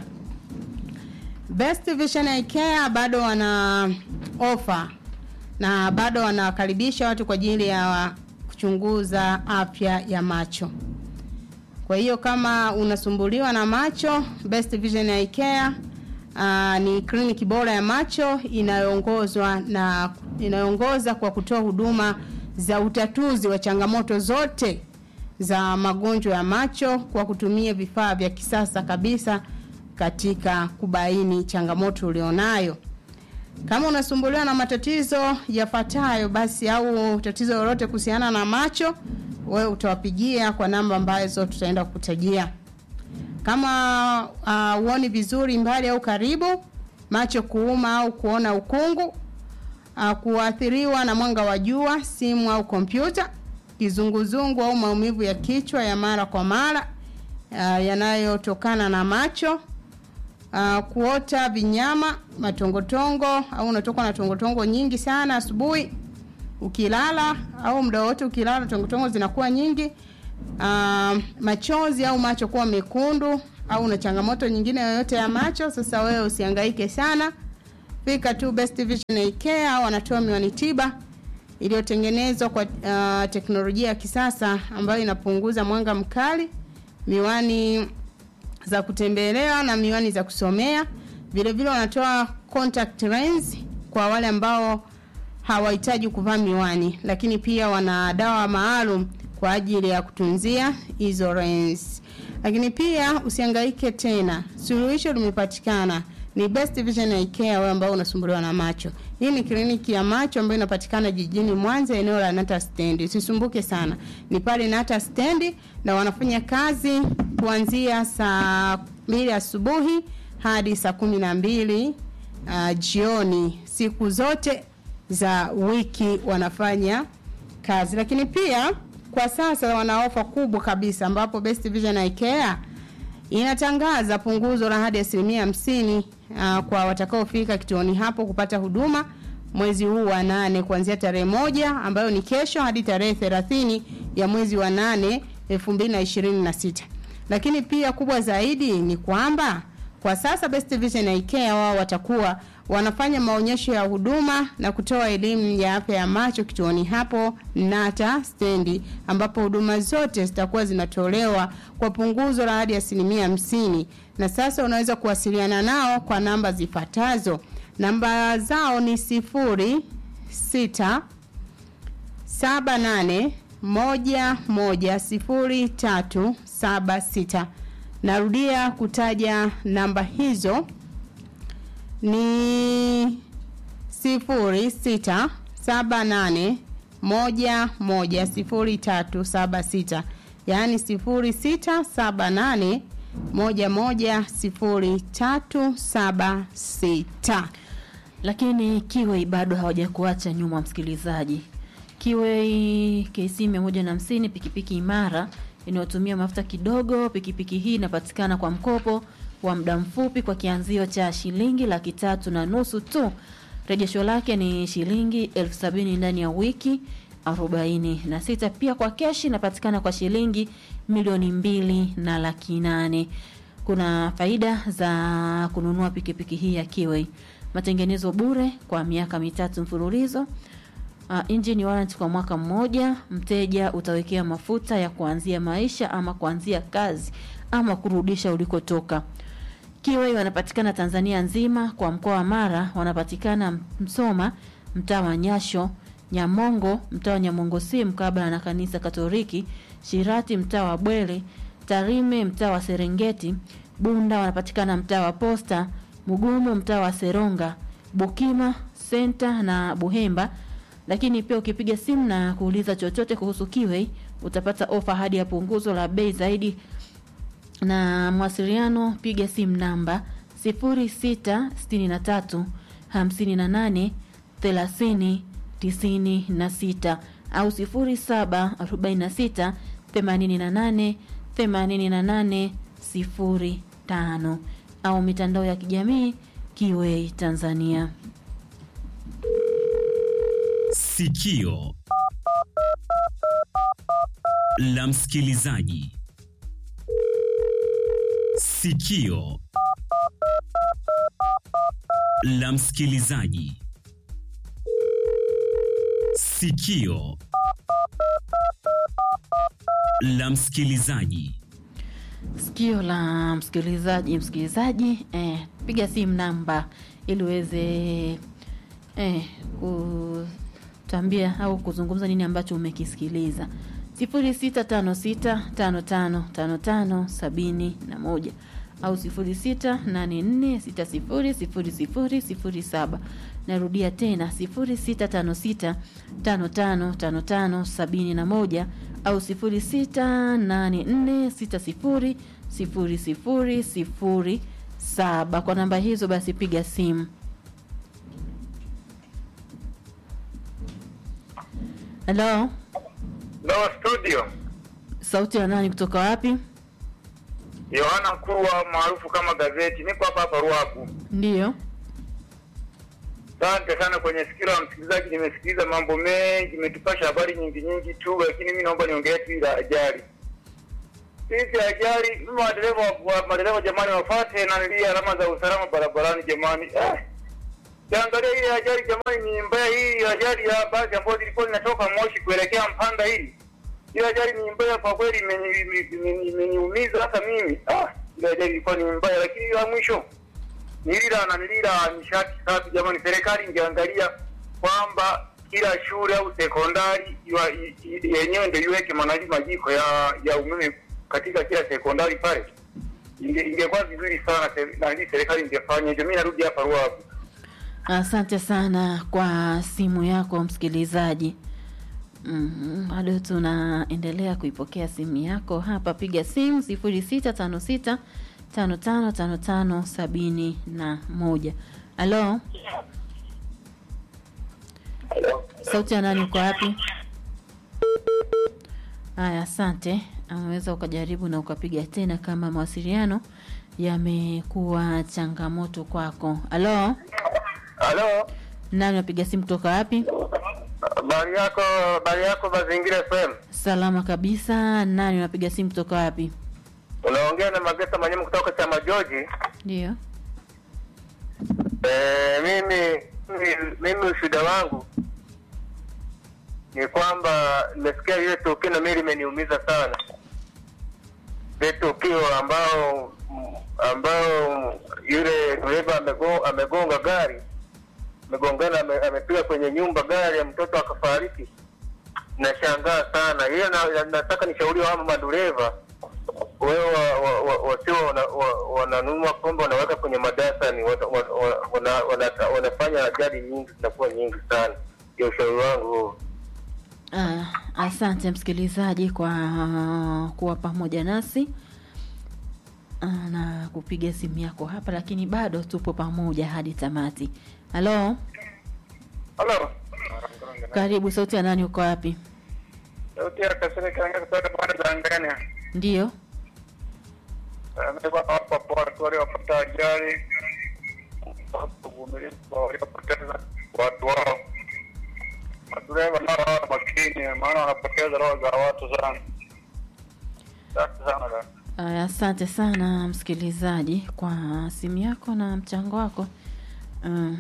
Best Vision Eye Care bado wana ofa na bado wanawakaribisha watu kwa ajili ya kuchunguza afya ya macho. Kwa hiyo kama unasumbuliwa na macho, Best Vision Eye Care uh, ni kliniki bora ya macho inayoongozwa na inayoongoza kwa kutoa huduma za utatuzi wa changamoto zote za magonjwa ya macho kwa kutumia vifaa vya kisasa kabisa katika kubaini changamoto ulionayo. Kama unasumbuliwa na matatizo yafuatayo basi au tatizo lolote kuhusiana na macho, wewe utawapigia kwa namba ambazo tutaenda kukutajia. Kama uh, uoni vizuri mbali au karibu, macho kuuma au kuona ukungu, uh, kuathiriwa na mwanga wa jua, simu au kompyuta, kizunguzungu au maumivu ya kichwa ya mara kwa mara uh, yanayotokana na macho, uh, kuota vinyama, matongotongo au unatokwa na tongotongo nyingi sana asubuhi ukilala au muda wote ukilala tongotongo zinakuwa nyingi. Uh, machozi au macho kuwa mekundu au una changamoto nyingine yoyote ya macho, sasa wewe usihangaike sana, fika tu Best Vision Eye Care au wanatoa miwani tiba iliyotengenezwa kwa uh, teknolojia ya kisasa ambayo inapunguza mwanga mkali, miwani za kutembelea na miwani za kusomea. Vile vile wanatoa contact lens kwa wale ambao hawahitaji kuvaa miwani, lakini pia wana dawa maalum kwa ajili ya kutunzia hizo lens. Lakini pia usihangaike tena, suluhisho limepatikana. Ni Best Vision Eye Care wewe ambao unasumbuliwa na macho. Hii ni kliniki ya macho ambayo inapatikana jijini Mwanza, eneo la Nata Stand. Usisumbuke sana, ni pale Nata Stand na wanafanya kazi kuanzia saa mbili asubuhi hadi saa kumi na mbili uh, jioni siku zote za wiki wanafanya kazi, lakini pia kwa sasa wana ofa kubwa kabisa ambapo Best Vision Eye Care inatangaza punguzo la hadi asilimia hamsini uh, kwa watakaofika kituoni hapo kupata huduma mwezi huu wa nane kuanzia tarehe moja ambayo ni kesho hadi tarehe thelathini ya mwezi wa nane elfu mbili na ishirini na sita. Lakini pia kubwa zaidi ni kwamba kwa sasa Best Vision Eye Care wao watakuwa wanafanya maonyesho ya huduma na kutoa elimu ya afya ya macho kituoni hapo Nata stendi, ambapo huduma zote zitakuwa zinatolewa kwa punguzo la hadi asilimia hamsini. Na sasa unaweza kuwasiliana nao kwa namba zifuatazo. Namba zao ni sifuri sita saba nane moja moja sifuri tatu saba sita. Narudia kutaja namba hizo ni sifuri sita saba nane moja moja sifuri tatu saba sita yaani sifuri sita saba nane moja moja sifuri tatu saba sita
lakini kiwe bado hawajakuacha nyuma msikilizaji kiwe kc mia moja na hamsini pikipiki imara inayotumia mafuta kidogo pikipiki hii inapatikana kwa mkopo wa muda mfupi kwa kianzio cha shilingi laki tatu na nusu tu rejesho lake ni shilingi elfu sabini ndani ya wiki arobaini na sita pia kwa keshi inapatikana kwa shilingi milioni mbili na laki nane kuna faida za kununua pikipiki hii ya kiwei matengenezo bure kwa miaka mitatu mfululizo Uh, engine warranty kwa mwaka mmoja. Mteja utawekea mafuta ya kuanzia maisha ama kuanzia kazi ama kurudisha ulikotoka. Kiwei wanapatikana Tanzania nzima, kwa mkoa wa Mara wanapatikana Msoma, mtaa wa Nyasho, Nyamongo, mtaa wa Nyamongo si mkabala na kanisa Katoliki, Shirati mtaa wa Bwele, Tarime mtaa wa Serengeti, Bunda wanapatikana mtaa wa Posta, Mugumu mtaa wa Seronga, Bukima Senta na Buhemba lakini pia ukipiga simu na kuuliza chochote kuhusu Kiwei utapata ofa hadi ya punguzo la bei zaidi. Na mawasiliano, piga simu namba 0663 58 30 96 au 0746 88 88 05 au mitandao ya kijamii Kiwei Tanzania.
Sikio la msikilizaji. Sikio la msikilizaji. Sikio la msikilizaji.
Sikio la msikilizaji, msikilizaji, eh, piga simu namba ili uweze eh, kutambia au kuzungumza nini ambacho umekisikiliza. sifuri sita tano sita tano tano tano tano sabini na moja au sifuri sita nane nne sita sifuri sifuri sifuri sifuri saba. Narudia tena sifuri sita tano sita tano tano tano tano sabini na moja au sifuri sita nane nne sita sifuri sifuri sifuri sifuri saba. Kwa namba hizo basi piga simu. Halo,
No studio.
sauti ya nani kutoka wapi?
Yohana Mkurwa maarufu kama gazeti. Niko hapa hapa Ruaku.
Ndiyo.
Asante sana kwenye sikio la msikilizaji, nimesikiliza mambo mengi, imetupasha habari nyingi nyingi tu, lakini mimi naomba niongelee tu ile ajali. Hizi ajali, mimi madereva wa madereva jamani, wafuate na nili alama za usalama barabarani jamani. Eh. Kiangalia ile ajali jamani, ni mbaya hii ajali ya basi ambayo ilikuwa inatoka Moshi kuelekea Mpanda hii. Ile ajali ni mbaya kwa kweli, imeni- imeni- imeni- imeniumiza hata mimi. Ah, ile ajali ilikuwa ni mbaya, lakini ile ya mwisho nilila na nilila nishati safi jamani, serikali ingeangalia kwamba kila shule au sekondari iwa- i- i- yenyewe ndio iweke manali majiko ya ya umeme katika kila sekondari pale, inge- ingekuwa vizuri sana se- na hii serikali ingefanya hivyo. Mimi narudi hapa Ruavu.
Asante sana kwa simu yako msikilizaji. Mhm, bado tunaendelea kuipokea simu yako hapa. Piga simu sifuri sita tano sita tano tano tano tano sabini na moja. Halo, sauti ya nani? Uko wapi? Haya, asante. Unaweza ukajaribu na ukapiga tena kama mawasiliano yamekuwa changamoto kwako. Halo,
Halo,
nani wapiga simu kutoka wapi?
habari yako? Habari yako Mazingira FM.
Salama kabisa. Nani unapiga simu kutoka wapi?
Unaongea na Magesa Manyemu kutoka Chama Joji.
Ndio.
Eh, mimi mimi- mimi ushuhuda wangu ni kwamba nimesikia ile tukio na mimi limeniumiza sana. Ile tukio ambao ambao yule dereva amegonga, amegonga gari amegongana, ame- amepiga kwenye nyumba gari ya mtoto akafariki. Nashangaa sana hiyo, na, na, nataka nishauri wa madereva wewe wa- wa- wa- wasio wana- wa- wananunua pombe wanaweka kwenye madarasani wana- wana- wana- wana- wanafanya ajali nyingi zinakuwa nyingi sana. Ndio ushauri wangu huo.
Ah, asante msikilizaji kwa kuwa pamoja nasi ah, na kupiga simu yako hapa, lakini bado tupo pamoja hadi tamati. Halo,
Halo.
karibu. Sauti ya nani? Uko wapi?
Sauti ya Kasere Kanga kutoka pande za Ngania.
Ndio.
Amekuwa hapa kwa watu waliopata ajali, uvumilivu kwa waliopoteza watu wao. Madereva nao wawe makini, maana wanapoteza roho za watu sana. Asante sana dada.
Aya, asante sana msikilizaji kwa simu yako na mchango wako. Mm.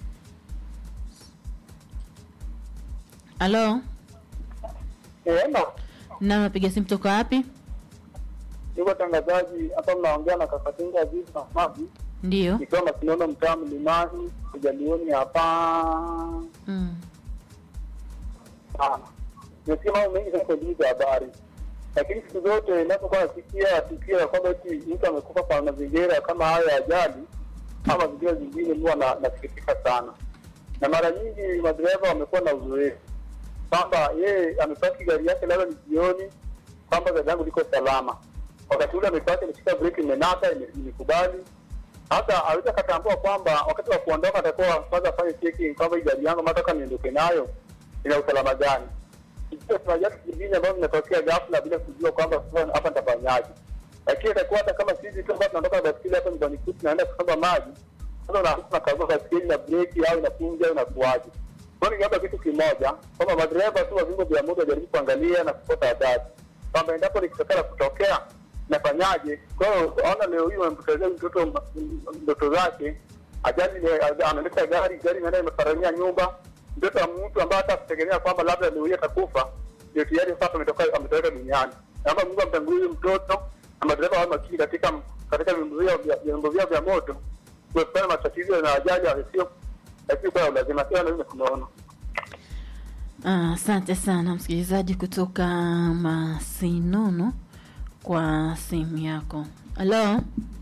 Halo,
Ema,
nani unapiga simu toka wapi?
yuko tangazaji hapa, mnaongea na Kakatinga Aziz Mahmadi
Ndio.
nikiwa Masinono, mtaa Mlimani, kujalioni hapa
Mm.
sana. Nimesikia mambo mengi sana kwenye hizi habari, lakini siku zote inapokuwa nasikia tukio la kwamba eti mtu amekufa kwa mazingira kama hayo ya ajali ama mazingira zingine, huwa na- nasikitika sana, na mara nyingi madereva wamekuwa na uzoefu kwamba yeye amepaki gari yake labda ni jioni, kwamba gari yangu liko salama, wakati ule amepaki, imeshika breki, imenata, ime- imekubali hata aweza katambua kwamba wakati wa kuondoka atakuwa kwanza afanye checking kwamba hii gari yangu nataka niondoke nayo ina usalama gani. Ikiwa kuna viatu vingine ambavyo vinatokea ghafla bila kujua kwamba sasa hapa nitafanyaje, lakini itakuwa hata kama sisi tu ambao tunatoka baskeli hapa nyumbani kwetu tunaenda kusomba maji, sasa unakuta unakagua baskeli na breki au inapunja au inakuaje. Kwa hiyo ningeomba kitu kimoja kwamba madereva tu wa vyombo vya moto wajaribu kuangalia na kupata adhabu kwamba endapo likitokea la kutokea nafanyaje? Kwa hiyo ona, leo hii wamempotezea mtoto m- ndoto zake, ajali ni- anaendesha gari, gari inaenda imefaramia nyumba, mtoto wa mtu ambaye hata kutegemea kwamba labda leo hii atakufa, ndio tayari sasa ametoka ametoweka duniani. Naomba Mungu amtangulie huyu mtoto na madereva wawe makini katika katika vyombo vyao vya- vyombo vyao vya moto kuepukana na matatizo na ajali yasio lakini kwa lazima sio na mimi tunaona
Ah, Asante sana msikilizaji kutoka Masinono kwa simu yako. Halo,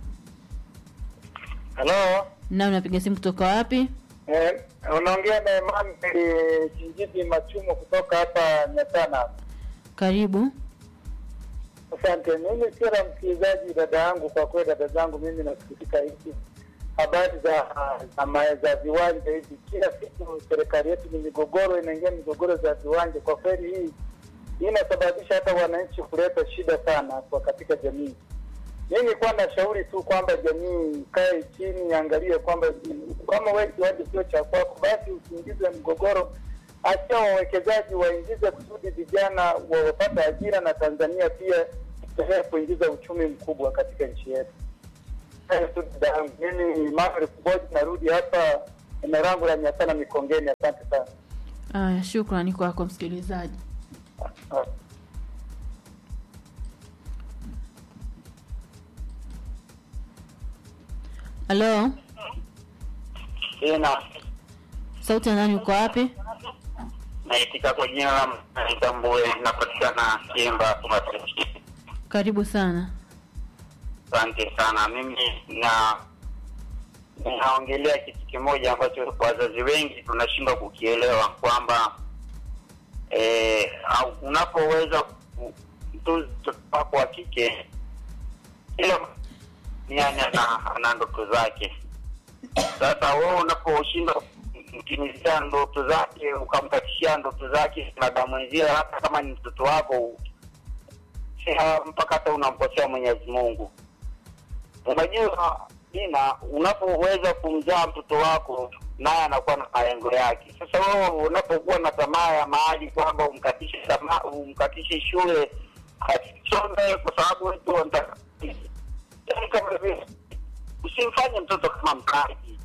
Halo,
na unapiga simu kutoka wapi?
eh, unaongea na Emmanuel Kinjiti Machumo kutoka hapa Nyatana.
Karibu.
Asante. Mimi sio la msikilizaji, dada yangu, kwa kweli dada zangu, mimi nasikitika hiki habari za za, ma- za viwanja hivi. Kila siku serikali yetu ni migogoro, inaingia migogoro za viwanja. Kwa kweli hii hii inasababisha hata wananchi kuleta shida sana kwa katika jamii. Mimi nilikuwa nashauri tu kwamba jamii ikae chini, iangalie kwamba kama wewe kiwanja sio cha kwako, basi usiingize mgogoro acha wawekezaji waingize kusudi vijana wa- wapate ajira na Tanzania pia endelee kuingiza uchumi mkubwa katika nchi yetu. Hayo tu dada yangu. Mimi ni Manuel Kuboji, narudi hapa eneo langu la Nyasana Mikongeni. Asante sana.
Aya, shukrani kwako msikilizaji. Halo,
Tena
sauti ya nani? Uko wapi?
naitika kwa jina la Mtambue, inapatikana Kiemba Kumasi.
Karibu sana.
Asante sana. Mimi na ninaongelea kitu kimoja ambacho wazazi wengi tunashindwa kukielewa kwamba eh, au unapoweza ku- mtunza mtoto wako wa kike kila yani ana, ana ndoto zake. Sasa wewe unaposhindwa kumtimizia ndoto zake ukamkatishia ndoto zake na damwenzia, hata kama ni mtoto wako si- mpaka hata unamkosea Mwenyezi Mungu. Unajua Dina, unapoweza kumzaa mtoto wako naye anakuwa na malengo yake. Sasa wewe unapokuwa na tamaa ya mahali kwamba umkatishe tamaa, umkatishe shule asisome kwa sababu wetu wanataka yani kama vile usimfanye mtoto kama mtaji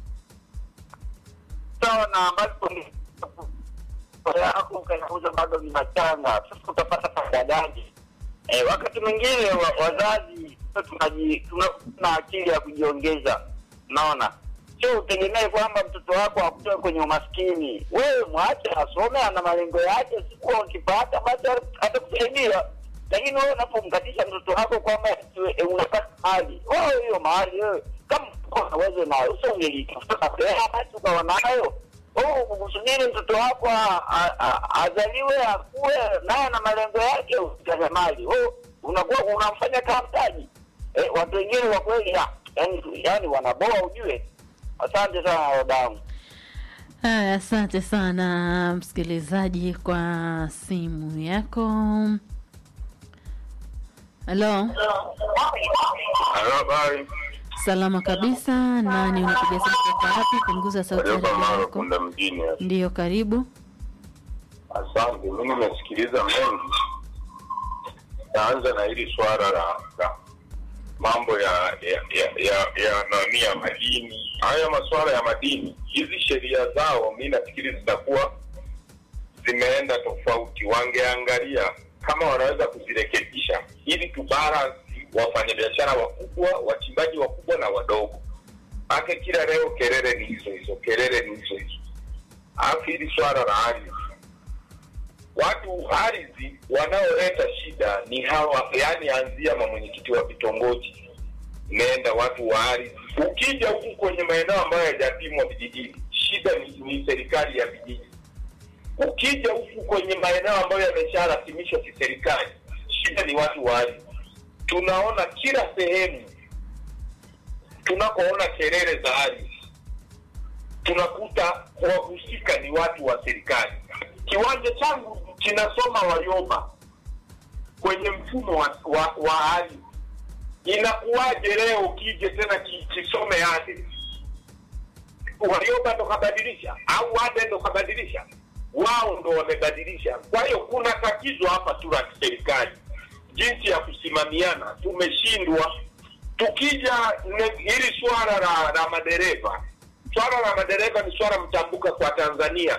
sawa na ambapo ni yako ukayauza bado ni machanga, sasa utapata faida gani? Eh, wakati mwingine wa, wazazi tunaji tuna tuna akili ya kujiongeza, naona sio utegemee kwamba mtoto wako akutoe kwenye umaskini. Wewe mwache asome, ana malengo yake, siku ukipata basi atakusaidia. Lakini wewe unapomkatisha mtoto wako kwamba e, unataka mali, wewe hiyo mali wewe kama uko na uwezo nayo, sio ungelitafuta mapema basi ukawa nayo Oh, kusubiri mtoto wako a- a- a- azaliwe akue naye na malengo yake ukitaka mali oh, unakuwa unamfanya kama mtaji eh, watu wengine wa kweli ya, yani, yani wanaboa ujue asante sana wadangu
Haya, asante sana msikilizaji kwa simu yako. Halo,
Habari.
salama kabisa. Nani unapiga simu kutoka wapi? Punguza sauti ya
Ayoba
redio
Maro
yako.
Kunda mjini.
Ndiyo, karibu.
Asante, mimi nimesikiliza mengi. Naanza na hili swala la, la mambo ya ya ya, ya, ya nani ya madini. Haya masuala ya madini, hizi sheria zao mi nafikiri zitakuwa zimeenda tofauti. Wangeangalia kama wanaweza kuzirekebisha ili tubalansi wafanyabiashara wakubwa, wachimbaji wakubwa na wadogo. Ake kila leo kelele ni hizo hizo, kelele ni hizo hizo. Alafu hili swala la ardhi, watu ardhi wanaoleta shida ni hawa, yani anzia ma mwenyekiti wa vitongoji, nenda watu wa ardhi. Ukija huku kwenye maeneo ambayo hayajapimwa vijijini, shida ni, ni serikali ya vijiji. Ukija huku kwenye maeneo ambayo yamesharasimishwa kiserikali, shida ni watu wa ardhi. Tunaona kila sehemu tunakoona kelele za ardhi tunakuta wahusika ni watu wa serikali. Kiwanja changu kinasoma Warioba kwenye mfumo wa, wa, wa ardhi. Inakuwaje leo kije tena ki- kisome ardhi? Warioba ndo kabadilisha au Ade ndo kabadilisha? Wao ndo wamebadilisha. Kwa hiyo kuna tatizo hapa tu la kiserikali, jinsi ya kusimamiana tumeshindwa. Tukija ne- hili swala la, la madereva swala la madereva ni swala mtambuka kwa Tanzania.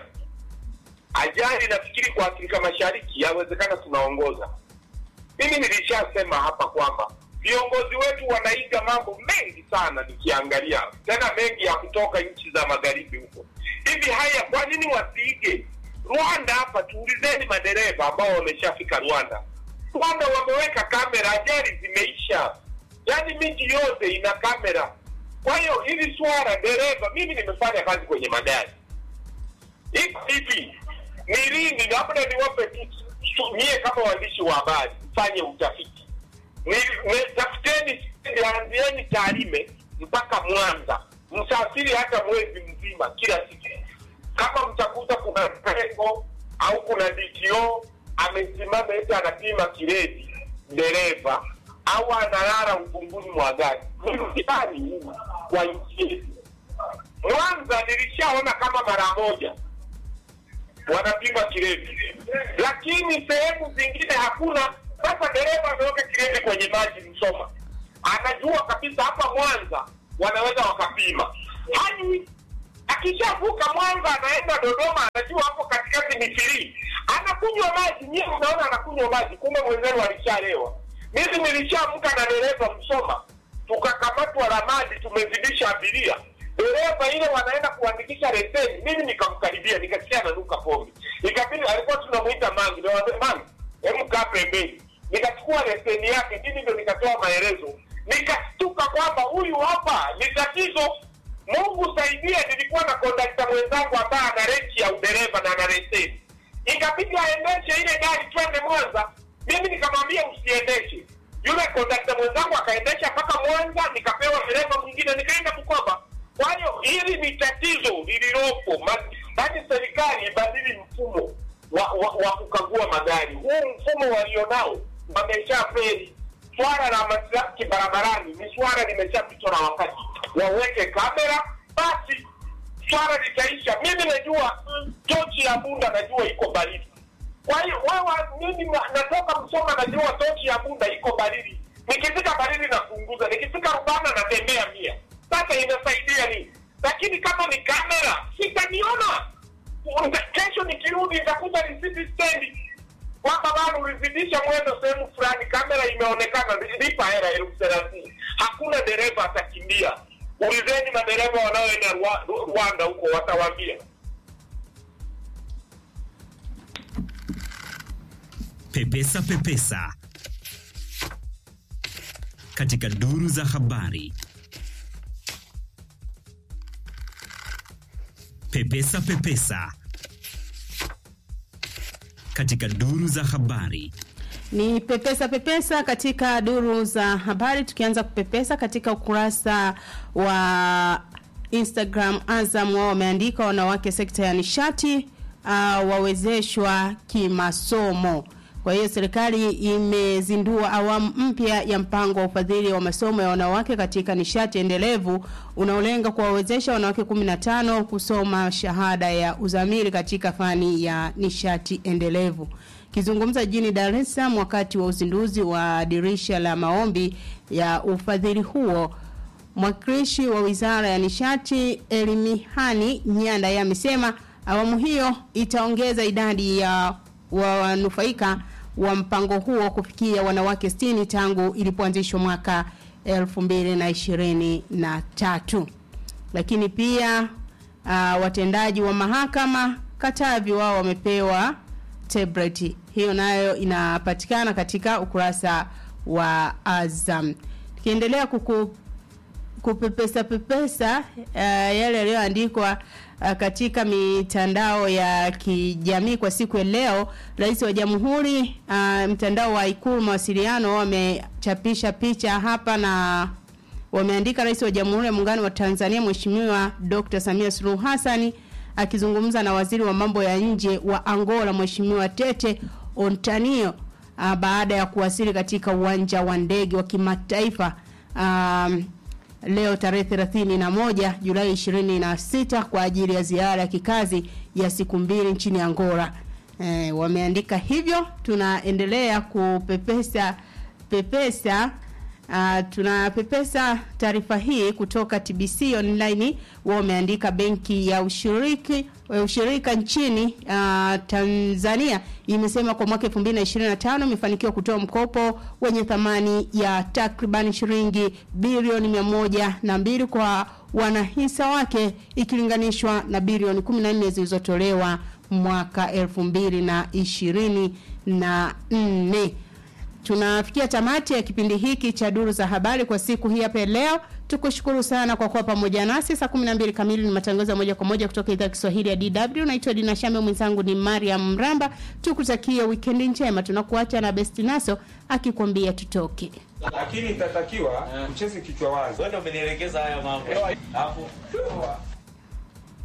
Ajali nafikiri kwa Afrika Mashariki yawezekana tunaongoza. Mimi nilishasema hapa kwamba viongozi wetu wanaiga mambo mengi sana, nikiangalia tena mengi ya kutoka nchi za magharibi huko. Hivi haya, kwa nini wasiige Rwanda? Hapa tuulizeni madereva ambao wameshafika Rwanda. Rwanda wameweka kamera, ajali zimeisha, yaani miji yote ina kamera. Kwa hiyo hili swala dereva, mimi nimefanya kazi kwenye magari, iko hivi ni lini, labda niwape tu su- nyie kama waandishi wa habari mfanye utafiti, Ni- ni- tafuteni, anzieni Tarime mpaka Mwanza, msafiri hata mwezi mzima kila siku. Kama mtakuta kuna pengo au kuna DTO amesimama eti anapima kiredi dereva au analala ubunguni mwa gari, ni mtihani huu kwa nchi yetu. Mwanza nilishaona kama mara moja wanapima kiredi, lakini sehemu zingine hakuna. Sasa dereva ameweka kiredi kwenye maji Msoma, anajua kabisa hapa Mwanza wanaweza wakapima hadi akishavuka Mwanza anaenda Dodoma, anajua hapo katikati ni firii, anakunywa maji. Nyie unaona anakunywa maji, kumbe mwenzenu alishalewa. Mimi nilishaamka na dereva Msoma, tukakamatwa Ramadi, tumezidisha abiria dereva ile wanaenda kuandikisha leseni, mimi nikamkaribia, nikasikia ananuka pombe, ikabidi alikuwa tunamuita Mangi, niwaambia Mangi, hebu kaa pembeni, nikachukua leseni yake mimi ndo nikatoa maelezo nikastuka kwamba huyu hapa ni tatizo mungu saidia nilikuwa na kondakta mwenzangu ambaye ana renchi ya udereva na ana leseni ikabidi aendeshe ile gari twende mwanza mimi nikamwambia usiendeshe yule kondakta mwenzangu akaendesha mpaka mwanza nikapewa dereva mwingine nikaenda bukoba kwa hiyo hili ni tatizo lililopo yaani serikali ibadili mfumo wa, wa, wa kukagua magari huu mfumo walionao wamesha feri swala la maslaki barabarani ni swala limeshapitwa na wakati waweke kamera basi swala litaisha mimi najua mm, tochi ya bunda najua iko baridi kwa hiyo wewe mimi na- natoka msoma najua tochi ya bunda iko baridi nikifika baridi napunguza nikifika rubana natembea mia sasa inasaidia nini lakini kama ni kamera sitaniona Nita- kesho nikirudi nitakuta risiti stendi kwamba bado ulizidisha mwendo sehemu fulani kamera imeonekana lipa hela elfu thelathini hakuna dereva atakimbia ulizeni madereva wanaoenda Rwa- Ru- rwanda huko watawambia
Pepesa Pepesa katika duru za habari. Pepesa Pepesa katika duru za habari.
Ni pepesa pepesa katika duru za habari, tukianza kupepesa katika ukurasa wa Instagram. Azam wao wameandika wanawake sekta ya nishati uh, wawezeshwa kimasomo. Kwa hiyo serikali imezindua awamu mpya ya mpango wa ufadhili wa masomo ya wanawake katika nishati endelevu unaolenga kuwawezesha wanawake 15 kusoma shahada ya uzamili katika fani ya nishati endelevu. Kizungumza jijini Dar es Salaam wakati wa uzinduzi wa dirisha la maombi ya ufadhili huo, mwakilishi wa Wizara ya Nishati Elimihani Nyanda yeye amesema awamu hiyo itaongeza idadi ya wanufaika wa mpango huo kufikia wanawake 60 tangu ilipoanzishwa mwaka 2023. Lakini pia uh, watendaji wa mahakama Katavi wao wamepewa tablet. Hiyo nayo inapatikana katika ukurasa wa Azam. Tukiendelea kuku kupepesa pepesa uh, yale yaliyoandikwa uh, katika mitandao ya kijamii kwa siku ya leo, Rais wa Jamhuri uh, mtandao wa Ikulu mawasiliano wamechapisha picha hapa na wameandika Rais wa Jamhuri ya Muungano wa Tanzania Mheshimiwa Dr. Samia Suluhu Hassani akizungumza na waziri wa mambo ya nje wa Angola Mheshimiwa Tete Ontanio uh, baada ya kuwasili katika uwanja wa ndege wa kimataifa um, leo tarehe 31 Julai 26 kwa ajili ya ziara ya kikazi ya siku mbili nchini Angola. E, wameandika hivyo. Tunaendelea kupepesa pepesa Uh, tunapepesa taarifa hii kutoka TBC online. Wao wameandika benki ya ushiriki ushirika nchini uh, Tanzania imesema kwa mwaka 2025 imefanikiwa kutoa mkopo wenye thamani ya takriban shilingi bilioni mia moja na mbili kwa wanahisa wake ikilinganishwa na bilioni 14 zilizotolewa mwaka 2024 tunafikia tamati ya kipindi hiki cha duru za habari kwa siku hii hapa leo. Tukushukuru sana kwa kuwa pamoja nasi. Saa 12 kamili ni matangazo ya moja kwa moja kutoka idhaa ya Kiswahili ya DW. Naitwa Dina Shambe, mwenzangu ni Mariam Mramba. Tukutakie wikendi njema. Tunakuacha na Besti Naso akikwambia tutoke.
lakini itatakiwa ucheze kichwa wazi. Wewe ndio umenielekeza haya mambo. Hapo